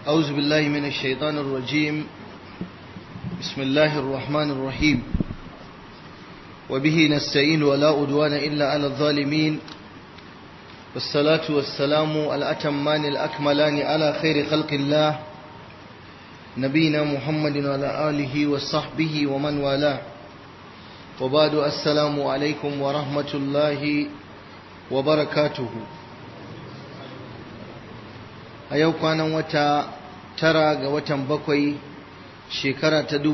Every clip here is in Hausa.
أعوذ بالله من الشيطان الرجيم بسم الله الرحمن الرحيم وبه نستعين ولا أدوان إلا على الظالمين والصلاة والسلام الأتمان الأكملان على خير خلق الله نبينا محمد وعلى آله وصحبه ومن والاه وبعد السلام عليكم ورحمة الله وبركاته a yau kwanan wata tara ga watan bakwai shekara ta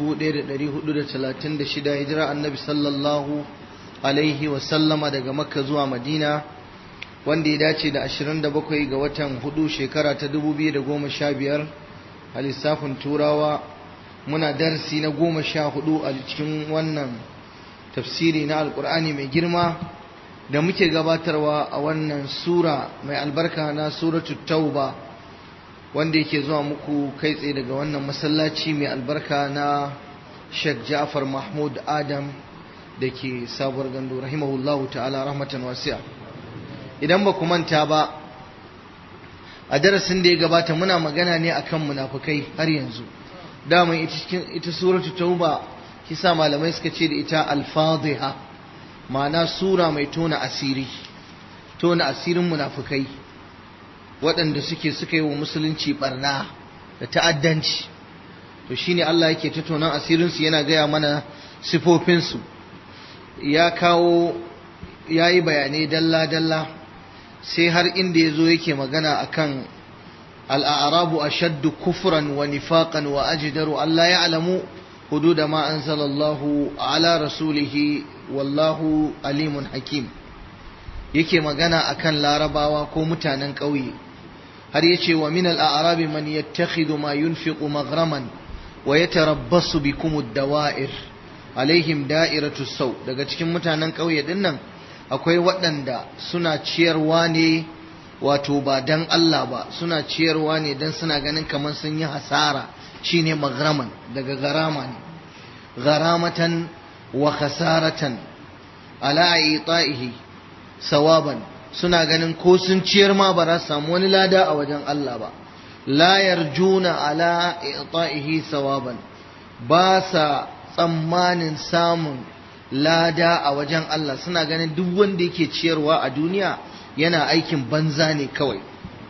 1436 hijira annabi sallallahu alaihi wasallama daga makka zuwa madina wanda ya dace da 27 ga watan hudu shekara ta 2015 a lissafin turawa muna darasi na goma sha hudu a cikin wannan tafsiri na alkur'ani mai girma da muke gabatarwa a wannan sura mai albarka na suratu tauba wanda yake zuwa muku kai tsaye daga wannan masallaci mai albarka na Sheikh Ja'far Mahmud Adam da ke sabuwar gando rahimahullahu ta'ala rahmatan wasi'a idan ba ku manta ba a darasin da ya gabata muna magana ne akan munafukai har yanzu dama ita suratu tauba kisa malamai suka ce da ita al-fadhiha ma'ana sura mai tona asiri tona asirin munafukai waɗanda suke suka yi wa musulunci barna da ta'addanci to shine Allah yake tattaunan asirinsu yana gaya mana sifofinsu ya kawo ya yi bayanai dalla-dalla sai har inda ya zo yake magana akan al'arabu a shaddu kufran wa nifaqan wa ajidaru Allah ya alamu hududa ma anzalallahu ala rasulihi wallahu alimun hakim yake magana akan larabawa ko mutanen ƙauye har yace wa min al-a'rabi man yattakhidhu ma yunfiqu maghraman wa yatarabbasu bikum ad-dawa'ir alaihim da'iratu saw daga cikin mutanen ƙauye din nan akwai waɗanda suna ciyarwa ne wato ba dan Allah ba suna ciyarwa ne dan suna ganin kamar sun yi hasara shine maghraman daga garama ne gharamatan wa khasaratan ala ita'ihi sawaban suna ganin ko sun ciyar ma ba za su samu wani lada a wajen Allah ba la yarjuna ala ita'ihi sawaban ba sa tsammanin samun lada a wajen Allah suna ganin duk wanda yake ciyarwa a duniya yana aikin banza ne kawai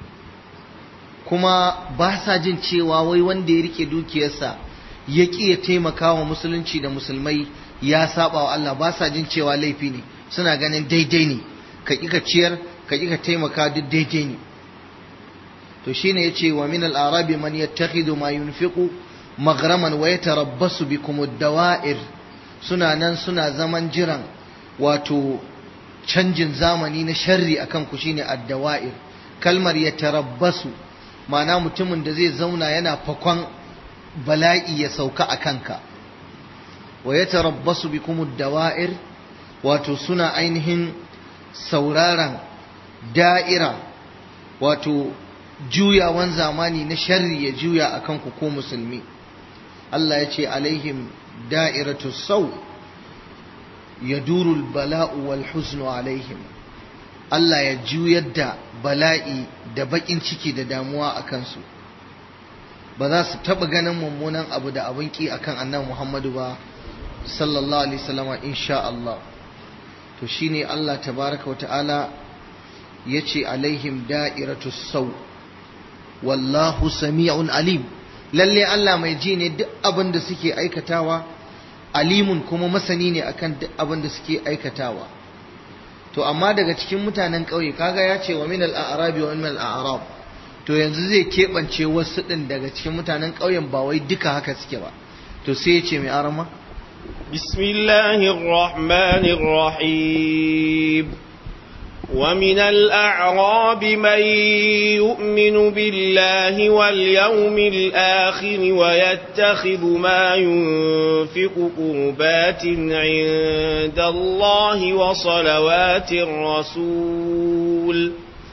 kuma ba sa jin cewa wai wanda ya rike dukiyarsa ya ƙi ya taimaka wa musulunci da musulmai ya saba wa Allah ba sa jin cewa laifi ne suna ganin daidai ne ka ƙi ka ciyar ka ƙi ka taimaka duk daidai ne to shine yace wa min al-arabi man yattakhidhu ma yunfiqu maghraman wa yatarabbasu bikum ad-dawa'ir suna nan suna zaman jiran wato canjin zamani na sharri akan ku shine ad-dawa'ir kalmar yatarabbasu ma'ana mutumin da zai zauna yana fakon bala'i ya sauka a kanka wa yatarabbasu bikum ad-dawa'ir wato suna ainihin sauraron da'ira wato juyawan zamani na sharri ya juya a kanku ko musulmi Allah ya ce alaihim da'iratu sau ya durul bala'u wal huznu alaihim Allah ya juyar da bala'i da baƙin ciki da damuwa a kansu ba za su taɓa ganin mummunan abu da abin ƙi akan annan Muhammadu ba sallallahu alaihi wasallama insha Allah to shine Allah tabaraka wata'ala ya ce alaihim da'iratu sau wallahu sami'un alim lalle Allah mai ji ne duk abin da suke aikatawa alimun kuma masani ne akan duk abin da suke aikatawa to amma daga cikin mutanen ƙauye kaga ya ce wa min al-a'rabi wa min al-a'rab to yanzu zai keɓance wasu ɗin daga cikin mutanen ƙauyen ba wai duka haka suke ba to sai ya ce mai arama بسم الله الرحمن الرحيم ومن الأعراب من يؤمن بالله واليوم الآخر ويتخذ ما ينفق قربات عند الله وصلوات الرسول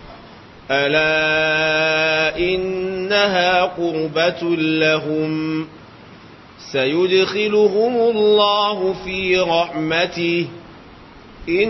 ألا إنها قربة لهم سيدخلهم الله في رحمته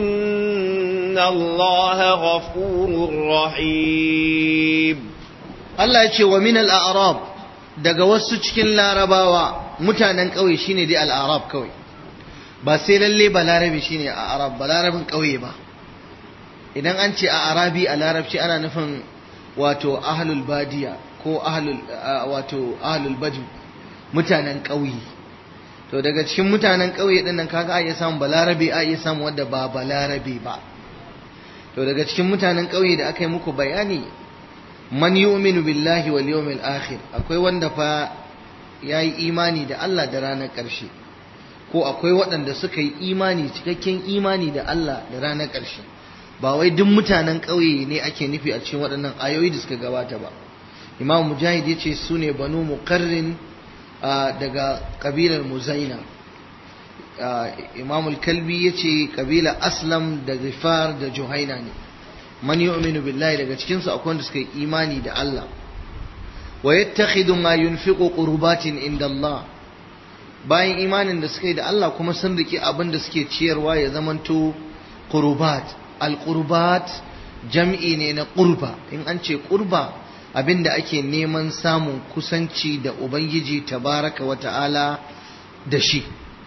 إن الله غفور رحيم Allah ya ce wa min al-a'rab daga wasu cikin larabawa mutanen ƙauye shine dai al-a'rab kawai ba sai lalle ba larabi shine a arab ba larabin ƙauye ba idan an ce a arabi a larabci ana nufin wato ahlul badiya ko ahlul wato ahlul badu mutanen ƙauye to daga cikin mutanen ƙauye din nan kaga a iya samun balarabe a iya samun wanda ba balarabe ba to daga cikin mutanen ƙauye da aka yi muku bayani man yu'minu billahi wal yawmil akhir akwai wanda fa yayi imani da Allah da ranar ƙarshe ko akwai waɗanda suka yi imani cikakken imani da Allah da ranar ƙarshe ba wai duk mutanen ƙauye ne ake nufi a cikin waɗannan ayoyi da suka gabata ba imam mujahid ya ce su ne banu muqarrin daga ƙabilar muzaina imam kalbi ya ce ƙabilar aslam da zifar da juhaina ne man yu'minu billahi daga cikinsu akwai wanda suka yi imani da Allah wa yattakhidhu ma yunfiqu qurbatin inda Allah bayan imanin da suka yi da Allah kuma sun riki abin da suke ciyarwa ya zamanto qurbat al-qurbat jam'i ne na qurba in an ce qurba abin da ake neman samun kusanci da ubangiji tabaraka wa ta'ala da shi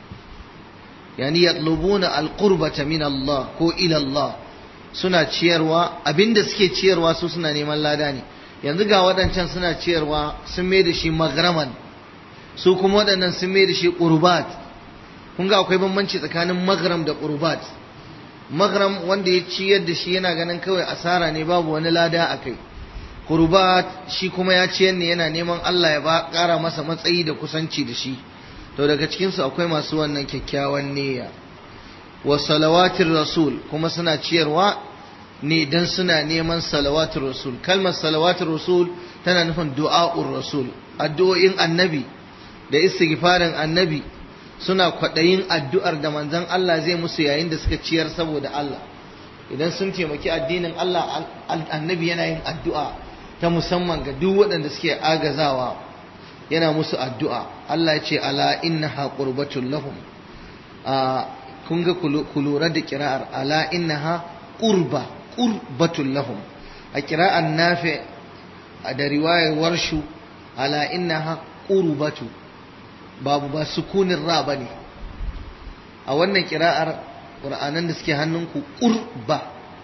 yani yatlubuna al-qurbata min Allah ko ila Allah suna ciyarwa abin da suke ciyarwa su suna neman lada ne yanzu ga waɗancan suna ciyarwa sun mai da shi magraman su kuma waɗannan sun mai da shi ƙurbat kun ga akwai bambanci tsakanin magram da ƙurbat magram wanda ya ciyar da shi yana ganin kawai asara ne babu wani lada a kai ƙurbat shi kuma ya ciyar ne yana neman Allah ya ba ƙara masa matsayi da kusanci da shi to daga cikinsu akwai masu wannan kyakkyawan niyya wa salawatin rasul kuma suna ciyarwa ne dan suna neman salawatin rasul kalmar salawatin rasul tana nufin du'a'ur rasul addu'o'in annabi da istighfarin annabi suna kwaɗayin addu'ar da manzon Allah zai musu yayin da suka ciyar saboda Allah idan sun taimaki addinin Allah annabi yana yin addu'a ta musamman ga duk waɗanda suke agazawa yana musu addu'a Allah ya ce ala innaha qurbatul lahum a kun ga ku lura da kira'ar ala innaha qurba qurbatul lahum a kira'ar nafi da riwayar warshu ala innaha qurbatu babu ba sukunin ra ba ne a wannan kira'ar ƙur'anan da suke hannunku ƙurba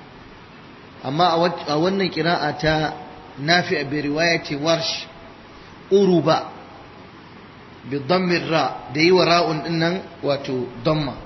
amma a wannan kira'a ta nafi a riwaya ce warsh uruba bi dammin ra da yi wa ra'un din nan wato damma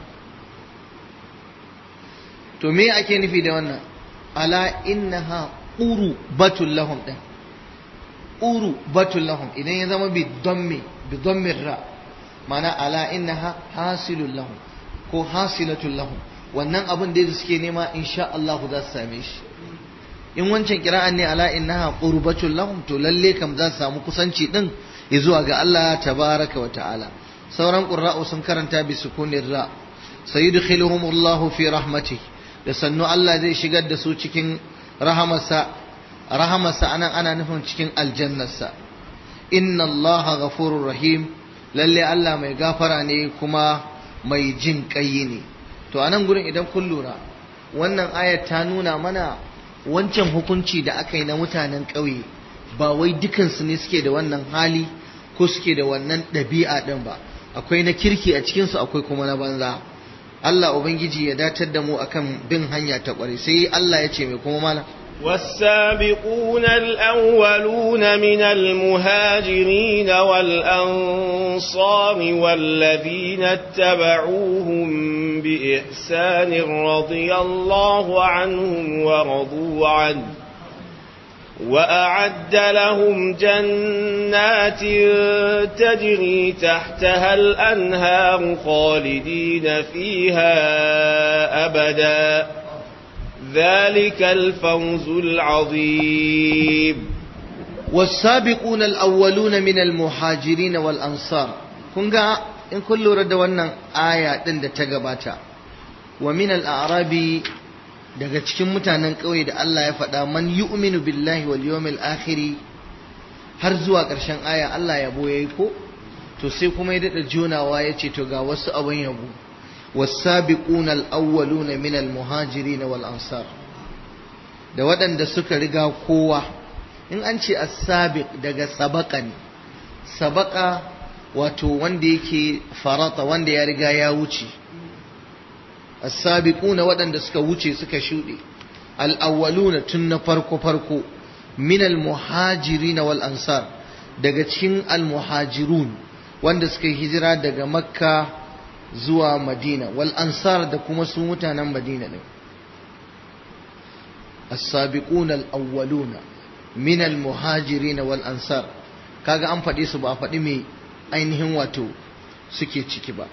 to me ake nufi da wannan ala innaha uru batul lahum din uru batul lahum idan ya zama bi dammi bi dammin ra mana ala innaha hasilul lahum ko hasilatul lahum wannan abin da suke nema insha Allah za su same shi in wancan kira'an ne ala innaha qurbatul lahum to lalle kam za su samu kusanci din zuwa ga Allah tabaraka wa ta'ala sauran qurra'u sun karanta bi sukunir ra sayudkhiluhumullahu fi rahmatihi da sannu Allah zai shigar da su cikin rahamarsa rahamarsa anan ana nufin cikin aljannarsa inna Allah ghafurur rahim lalle Allah mai gafara ne kuma mai jin ƙayi ne to anan gurin idan kun lura wannan ayat ta nuna mana wancan hukunci da aka yi na mutanen ƙauye ba wai dukansu ne suke da wannan hali ko suke da wannan ɗabi'a ɗin ba akwai na kirki a cikinsu akwai kuma na banza Allah Ubangiji ya datar da mu akan bin hanya ta ƙware sai Allah ya ce mai kuma mala والسابقون الأولون من المهاجرين والأنصار والذين اتبعوهم بإحسان رضي الله عنهم ورضوا عنه وأعد لهم جنات تجري تحتها الأنهار خالدين فيها أبداً ذلك الفوز العظيم والسابقون الأولون من المهاجرين والأنصار كنغا إن كل رد ونن آية دند تغباتا ومن الأعراب daga cikin mutanen ƙauye da Allah ya faɗa man yu'minu billahi wal yawmil akhiri har zuwa ƙarshen aya Allah ya boye ko to sai kuma ya daɗa jonawa ya ce to ga wasu abin yabo والسابقون الأولون من المهاجرين والأنصار da waɗanda suka riga kowa in an ce as-sabiq daga sabaka ne sabaka wato wanda yake farata wanda ya riga ya wuce as-sabiquna waɗanda suka wuce suka shuɗe al-awwaluna tun na farko farko min al-muhajirin wal ansar daga cikin al-muhajirun wanda suka hijira daga makka zuwa madina wal ansar da kuma su mutanen madina din as-sabiquna al-awwaluna min al-muhajirin wal ansar kaga an faɗi su ba a faɗi me ainihin wato suke ciki ba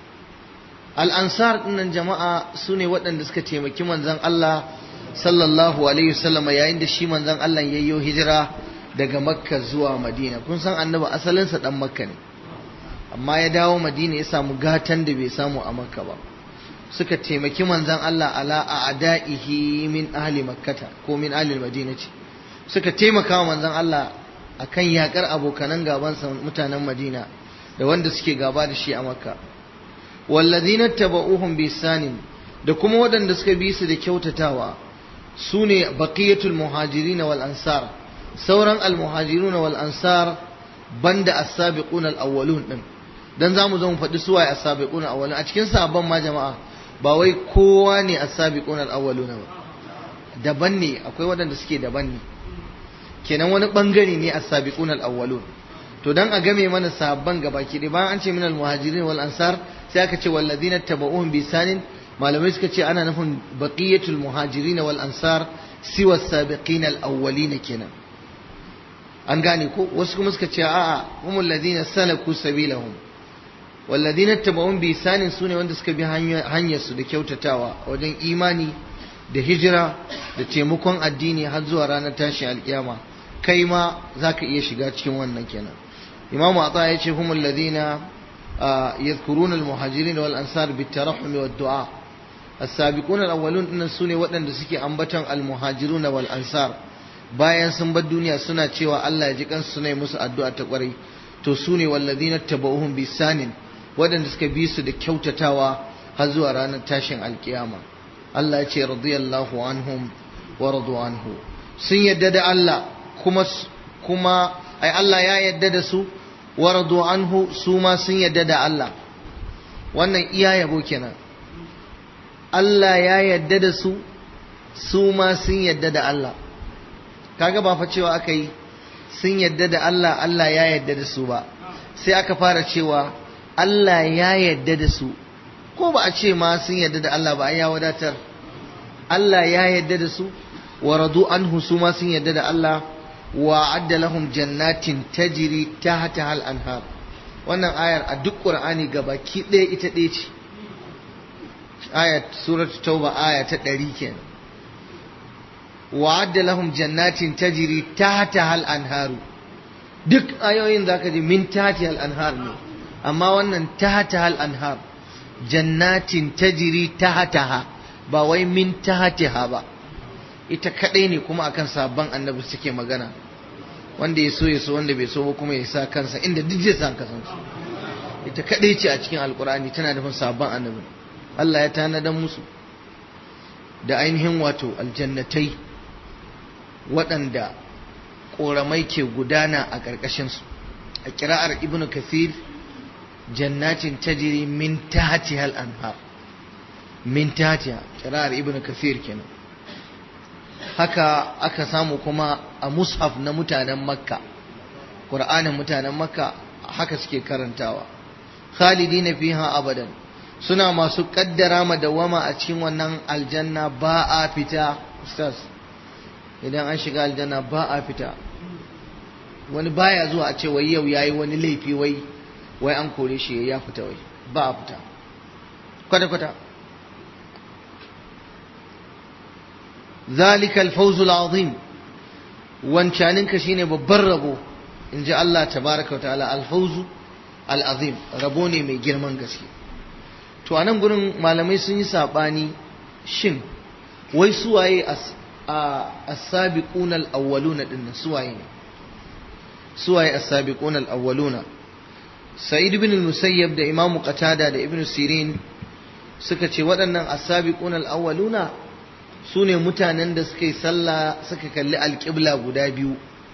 al-ansar dinnan jama'a su ne waɗanda suka taimaki manzon Allah sallallahu alaihi wasallam yayin da shi manzon Allah yayyo hijira daga makka zuwa madina kun san annabi asalinsa dan makka ne amma ya dawo madina ya samu gatan da bai samu a makka ba suka taimaki manzon Allah ala a'da'ihi min ahli makkata ko min ahli madinati suka taimaka wa manzon Allah akan yakar abokanan gabansa mutanen madina da wanda suke gaba da shi a makka wallazina taba'uhum bisanin da kuma waɗanda suka bi su da kyautatawa su ne baqiyatul muhajirin wal ansar sauran al muhajirun wal ansar banda as-sabiqun al awwalun din dan zamu zo mu faɗi su waye as-sabiqun al awwalun a cikin sahabban ma jama'a ba wai kowa ne as-sabiqun al awwalun ba daban ne akwai waɗanda suke daban ne kenan wani bangare ne as-sabiqun al awwalun to dan a game mana sahabban gabaki ɗaya bayan an ce min al muhajirin wal ansar sai aka ce walladina tabauhum bi sanin malamai suka ce ana nufin baqiyatul muhajirin wal ansar siwa sabiqin al awwalin kenan an gane ko wasu kuma suka ce a'a humul ladina salaku sabilahum walladina tabauhum bi sanin sune wanda suka bi hanyar su da kyautatawa wajen imani da hijira da taimakon addini har zuwa ranar tashin alkiyama kai ma zaka iya shiga cikin wannan kenan imamu ata ya ce humul ladina يذكرون المهاجرين والأنصار بالترحم والدعاء السابقون الأولون إن سوني وطن دسكي أنبتن المهاجرون والأنصار bayan sun bar duniya suna cewa Allah ya ji kansu suna yi musu addu'a ta kwarai to su ne wallazina tabauhum bisanin waɗanda suka bi su da kyautatawa har zuwa ranar tashin alkiyama Allah ya ce radiyallahu anhum wa radu anhu sun yadda da Allah kuma kuma ai Allah ya yadda da su waradu anhu su ma sun yadda da Allah wannan iya yabo kenan Allah ya yadda da su su ma sun yadda da Allah kaga ba fa cewa aka yi sun yadda da Allah Allah ya yadda da su ba sai aka fara cewa Allah ya yadda da su ko ba a ce ma sun yadda da Allah ba ya wadatar Allah ya yadda da su waradu anhu su ma sun yadda da Allah وأعد لهم جنات تجري تحتها الأنهار wannan ayar a duk ƙur'ani gabaki ɗaya ita ɗaya ce ayat surat tauba aya ta ɗari kenan wa'adda lahum jannatin tajri tahtaha al-anharu duk ayoyin zaka ji min tahtiha al-anhar ne amma wannan tahtaha al-anhar jannatin tajri tahtaha ba wai min tahtiha ba ita kadai ne kuma akan sabon annabi suke magana wanda ya so ya so wanda bai so ba kuma ya sa kansa inda duk zai san kasansu ita kadai ce a cikin alkur'ani tana nufin sabon annabi Allah ya tanadan musu da ainihin wato aljannatai waɗanda ƙoramai ke gudana a ƙarƙashinsu a kira'ar ibnu kathir jannatin tajiri min tahtiha al-anhar min tahtiha kira'ar ibnu kathir kenan haka aka samu kuma a mushaf na mutanen makka ƙur'anin mutanen makka haka suke karantawa khalidina fiha abadan suna masu kaddara madawama a cikin wannan aljanna ba a fita ustaz idan an shiga aljanna ba a fita wani baya zuwa a ce wai yau yayi wani laifi wai wai an kore shi ya fita wai ba a fita kwata kwata ذلك الفوز العظيم wancaninka shine babban rabo in ji Allah tabaraka wa ta'ala alfauzu al'azim rabo ne mai girman gaske to a nan gurin malamai sun yi saɓani shin wai suwaye as-sabiquna al-awwaluna din suwaye ne suwaye as-sabiquna al-awwaluna sa'id ibn al-musayyab da imamu qatada da ibn sirin suka ce waɗannan as-sabiquna al-awwaluna su ne mutanen da suka yi sallah suka kalli alƙibla guda biyu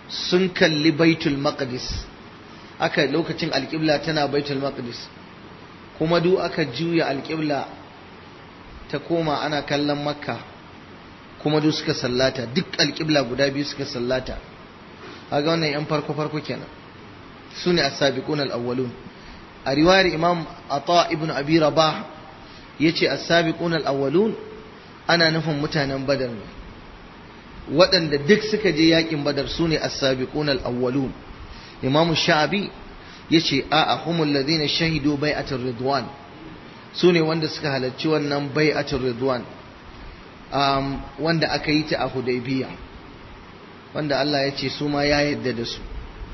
sun kalli baitul maqdis aka lokacin alƙibla tana baitul maqdis kuma duk aka juya alƙibla ta koma ana kallon makka kuma duk suka sallata duk alƙibla guda biyu suka sallata kaga wannan yan farko farko kenan su ne as-sabiqun al-awwalun a riwayar imam ata ibn abi rabah yace as-sabiqun al-awwalun ana nufin mutanen badar ne waɗanda duk suka je yakin badar su ne as-sabiqun al-awwalun imam sha'abi yace a'a humul ladina shahidu bai'atul ridwan su ne wanda suka halarci wannan bai'atul ridwan um, wanda aka yi ta a hudaybiya wanda Allah ya ce su ma ya yadda da su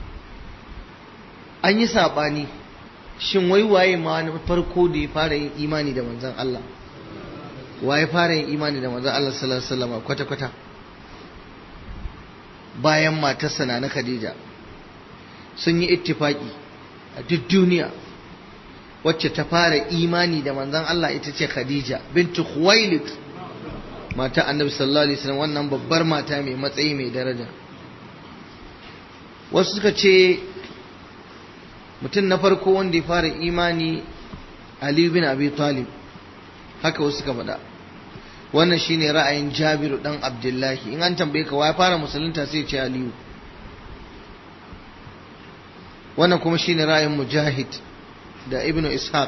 an yi saɓani shin wai waye ma na farko da ya fara yin imani da manzon Allah waye fara yin imani da manzon Allah sallallahu alaihi wasallam kwata kwata bayan matarsa na Khadija sun yi ittifaki a duk duniya wacce ta fara imani da manzon Allah ita ce Khadija bintu Khuwailid mata Annabi sallallahu alaihi wasallam wannan babbar mata mai matsayi mai daraja wasu suka ce mutum na farko wanda ya fara imani Ali bin Abi Talib haka wasu suka faɗa wannan shine ra'ayin Jabiru dan Abdullahi in an tambaye ka wa ya fara musulunta sai ce Aliyu wannan kuma shine ra'ayin Mujahid da Ibn Ishaq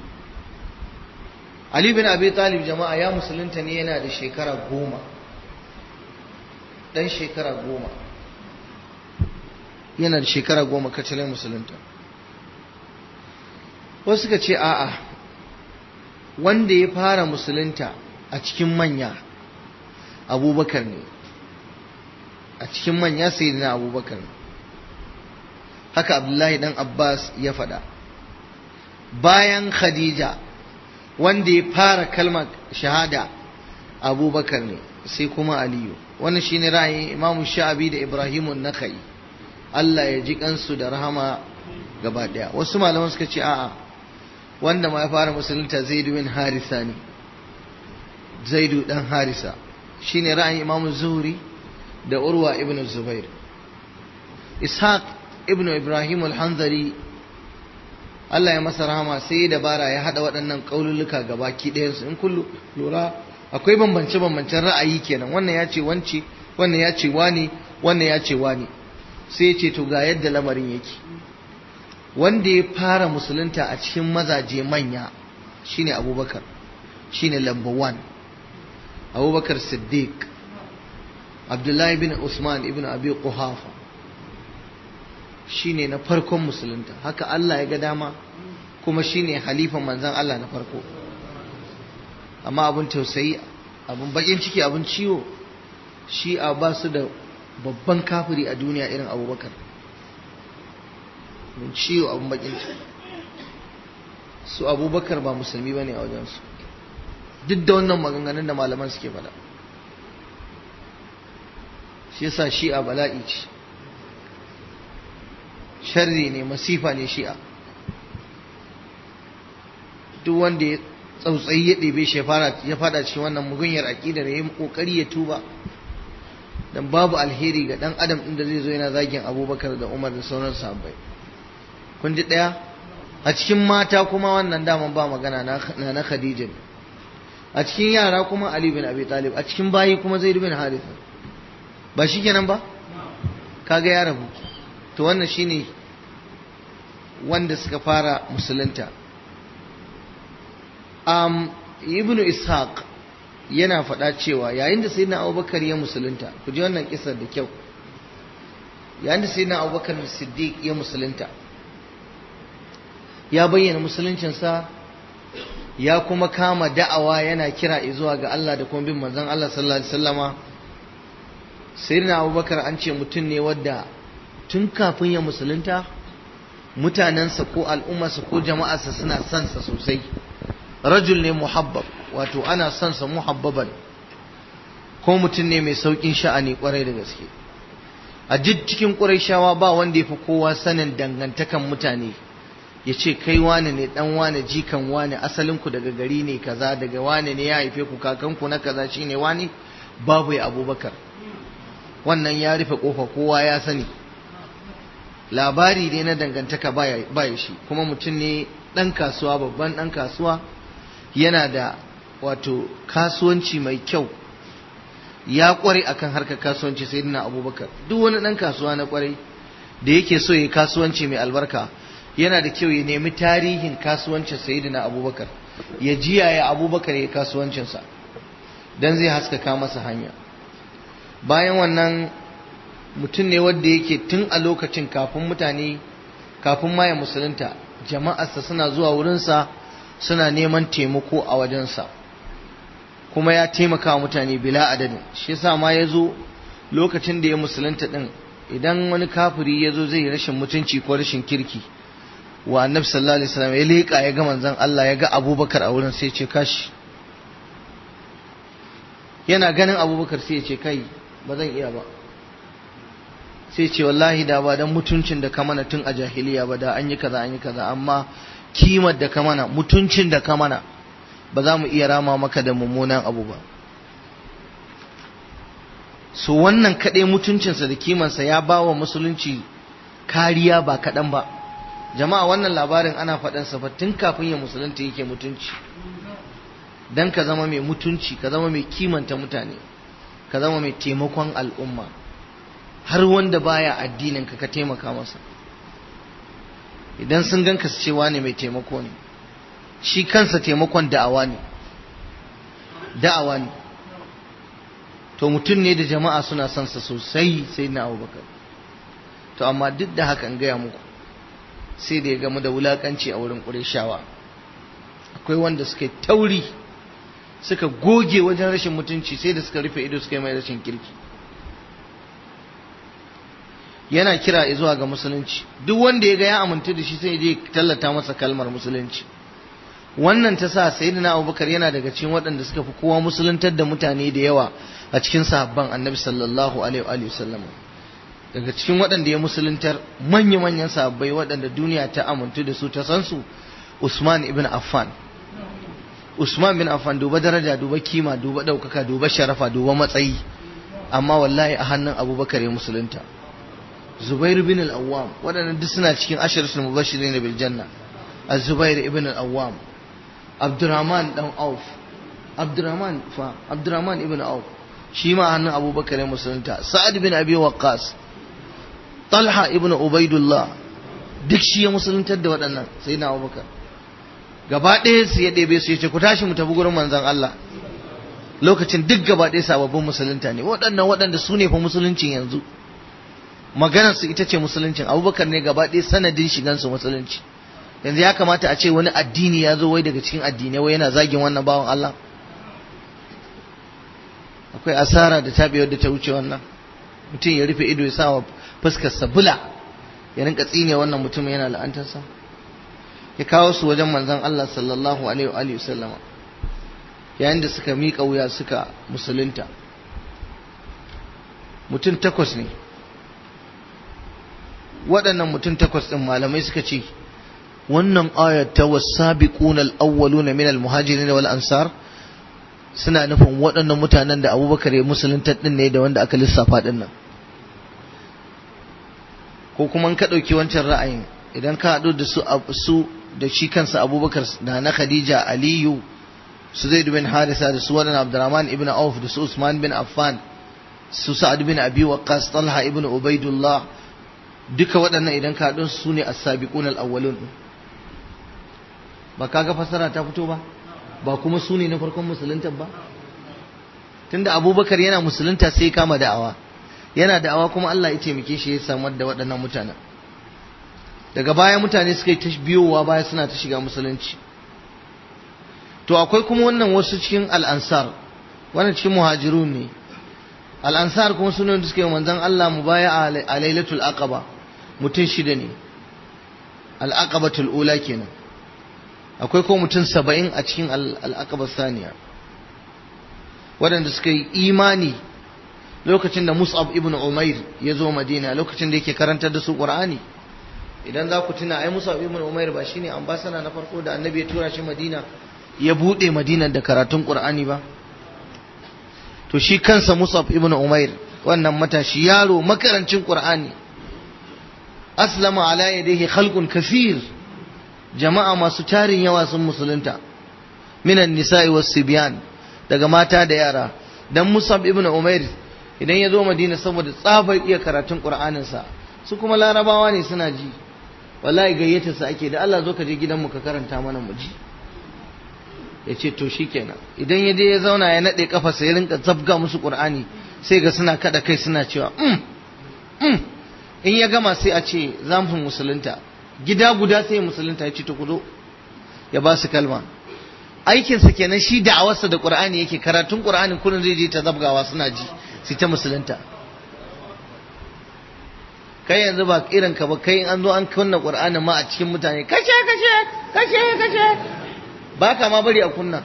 Ali bin Abi Talib jama'a ya musulunta ne yana da shekara goma dan shekara goma yana da shekara goma kacalai musulunta wasu suka ce a'a wanda ya fara musulunta a cikin manya abubakar ne a cikin manya sai na abubakar ne haka abdullahi dan abbas ya faɗa bayan khadija wanda ya fara kalmar shahada abubakar ne sai kuma aliyu wannan shine ra'ayin imamu sha'abi da ibrahimu nakai Allah ya ji kansu da rahama gaba daya wasu malaman suka ce a'a wanda ma ya fara musulunta zaidu bin harisa ne zaidu dan harisa shine ra'ayin imamu zuhri da urwa ibn zubair ishaq ibn ibrahim al-hanzari Allah ya masa rahama sai dabara ya hada waɗannan kaululuka gaba ki ɗayan su in kullu lura akwai bambance bambancen ra'ayi kenan wannan ya ce wance wannan ya ce wani wannan ya ce wani sai ya ce to ga yadda lamarin yake wanda ya fara musulunta a cikin mazaje manya shine abubakar shine lamba 1 abubakar siddiq abdullahi bin usman ibn abi quhafa shine na farkon musulunta haka Allah ya ga dama kuma shine halifan manzan Allah na farko amma abin tausayi abin bakin ciki abin ciwo shi a ba su da babban kafiri a duniya irin abubakar abin ciwo abin bakin ciki su abubakar ba musulmi ba ne a wajensu duk da wannan maganganun da malaman suke faɗa shi yasa shi'a bala'i ce sharri ne masifa ne shi'a duk wanda ya tsautsayi ya ɗebe shi ya fada cikin wannan mugunyar aƙidar ya yi ƙoƙari ya tuba dan babu alheri ga ɗan adam ɗin da zai zo yana zagin abubakar da umar da sauran sahabbai kun ji ɗaya a cikin mata kuma wannan daman ba magana na na khadija a cikin yara kuma ali bin abi talib a cikin bayi kuma zaid bin haritha ba shi kenan ba kaga ya rabu to wannan shine wanda suka fara musulunta um, ibnu ishaq yana faɗa cewa yayin da sayyidina abubakar ya musulunta ku ji wannan kisar da kyau yayin da sayyidina abubakar siddiq ya musulunta ya bayyana musuluncinsa ya kuma kama da'awa yana kira zuwa ga Allah da kuma bin manzon Allah sallallahu alaihi wasallama sayyidina abubakar an ce mutum ne wadda tun kafin ya musulunta mutanensa ko al'ummarsa ko jama'arsa suna son sa sosai rajul ne muhabbab wato ana son sa muhabbaban ko mutum ne mai saukin sha'ani kwarai da gaske a duk cikin shawa ba wanda ya fi kowa sanin dangantakan mutane ya ce kai wane ne dan wane jikan wane asalinku daga gari ne kaza daga wane ne ya haife ku kakanku na kaza shine wane babu ya abubakar wannan ya rufe kofa kowa ya sani labari ne na dangantaka baya shi kuma mutum ne ɗan kasuwa babban ɗan kasuwa yana da wato kasuwanci mai kyau ya kware akan harkar kasuwanci sai dina abubakar duk wani ɗan kasuwa na kwarai da yake so ya kasuwanci mai albarka yana da kyau ya nemi tarihin kasuwancin sayyidina abubakar ya jiya ya abubakar ya kasuwancinsa don zai haskaka masa hanya bayan wannan mutum ne wanda yake tun a lokacin kafin mutane kafin maya musulunta jama'arsa suna zuwa wurinsa suna neman taimako a wajensa kuma ya taimaka wa mutane bila adadin shi yasa ma ya zo lokacin da ya musulunta din idan wani kafiri ya zo zai rashin mutunci ko rashin kirki wa annabi sallallahu alaihi wasallam ya leƙa ya ga manzon Allah ya ga abubakar a wurin sai ya ce kashi yana ganin abubakar sai ya ce kai ba zan iya ba sai ce wallahi da ba dan mutuncin da ka mana tun a jahiliya ba da an yi kaza an yi kaza amma kimar da ka mana mutuncin da ka mana ba za mu iya rama maka da mummunan abu ba so wannan kaɗai mutuncinsa da kimansa ya ba wa musulunci kariya ba kaɗan ba jama'a wannan labarin ana faɗansa fa tun kafin ya musulunta yake mutunci dan ka zama mai mutunci ka zama mai kimanta mutane ka zama mai taimakon al'umma har wanda baya addinin ka ka taimaka masa idan sun ganka su cewa ne mai taimako ne shi kansa taimakon da'awa ne da'awa ne to mutum ne da jama'a suna son sa sosai sai na abubakar to amma duk da haka in gaya muku sai da ya gamu da wulakanci a wurin ƙureshawa akwai wanda suka tauri suka goge wajen rashin mutunci sai da suka rufe ido suka yi mai rashin kirki yana kira zuwa ga musulunci duk wanda ya ga ya amintu da shi sai je tallata masa kalmar musulunci wannan ta sa sayyidina abubakar yana daga cikin waɗanda suka fi kowa musuluntar da mutane da yawa a cikin sahabban annabi sallallahu alaihi wa sallam daga cikin waɗanda ya musuluntar manya-manyan sahabbai waɗanda duniya ta amintu da su ta san su Usman ibn Affan Usman bin Affan duba daraja duba kima duba ɗaukaka duba sharafa duba matsayi amma wallahi a hannun Abubakar ya musulunta Zubair bin al-Awwam waɗannan duk suna cikin asharatul mubashirin bil janna Az-Zubair ibn al-Awwam Abdurrahman dan Auf Abdurrahman fa Abdurrahman ibn Auf shi ma hannun Abubakar ya musulunta Sa'ad bin Abi Waqqas Talha ibn Ubaidullah duk shi ya musuluntar da waɗannan sai na Abubakar gaba ɗaya su ya ɗebe su ya ce ku tashi mu tafi gurin manzon Allah lokacin duk gaba ɗaya sababbin musulunta ne waɗannan waɗanda su ne fa musuluncin yanzu maganar su ita ce musuluncin abubakar ne gaba ɗaya sanadin shigan su musulunci yanzu ya kamata a ce wani addini ya zo wai daga cikin addinai wai yana zagin wannan bawan Allah akwai asara da tabewar da ta wuce wannan mutum ya rufe ido ya sa wa fuskar sabula ya rinka tsine wannan mutum yana la'antarsa ya kawo su wajen manzon Allah sallallahu alaihi wa sallama yayin da suka miƙa wuya suka musulunta mutum takwas ne waɗannan mutum takwas ɗin malamai suka ce wannan ayat ta wasabiquna al-awwaluna min al-muhajirin wal ansar suna nufin waɗannan mutanen da Abubakar ya musulunta ɗin ne da wanda aka lissafa ɗin nan ko kuma ka ɗauki wancan ra'ayin idan ka haɗu da su su da shi kansa Abubakar da na Khadija Aliyu su Zaid bin Harisa da su waɗannan Abdurrahman ibn Auf da su Usman bin Affan su Sa'ad bin Abi Waqqas Talha ibn Ubaidullah duka waɗannan idan ka haɗu su ne as-sabiqun al-awwalun ba kaga fasara ta fito ba ba kuma su ne na farkon musulunta ba tunda Abubakar yana musulunta sai kama da'awa yana da'awa kuma Allah ya taimake shi ya samar da waɗannan mutanen daga baya mutane suka yi ta biyowa baya suna ta shiga musulunci to akwai kuma wannan wasu cikin al'ansar wannan cikin muhajirun ne al'ansar kuma suna da suka yi manzon Allah mu baya a lailatul aqaba mutum shida ne al'aqabatul ula kenan akwai ko mutum saba'in a cikin al'aqabar saniya waɗanda suka yi imani lokacin da Mus'ab ibn Umair ya zo Madina lokacin da yake karantar da su Qur'ani idan za ku tuna ai Mus'ab ibn Umair ba shine ambassador na farko da Annabi ya tura shi Madina ya bude Madina da karatun Qur'ani ba to shi kansa Mus'ab ibn Umair wannan matashi yaro makarancin qur'ani aslama ala yadihi khalqun kathir jama'a masu tarin yawa sun musulunta minan nisa'i was sibyan daga mata da yara dan musab ibn umair idan ya zo madina saboda tsabar iya karatun qur'anin sa su kuma larabawa ne suna ji wallahi gayyata su ake da Allah zo ka je gidanmu ka karanta mana mu ji ya ce to shikenan idan ya je ya zauna ya nade kafa sai rinka zabga musu qur'ani sai ga suna kada kai suna cewa mm, mm. in ya gama sai a ce za mu musulunta gida guda sai musulunta ya ce to kuzo ya ba su kalma aikinsa kenan shi da'awarsa da qur'ani yake karatun qur'ani kullun zai je ta zabgawa suna ji su ta musulunta kai yanzu ba irin ka ba kai an zo an kunna qur'ani ma a cikin mutane kashe kashe kashe kashe ba ka ma bari a kunna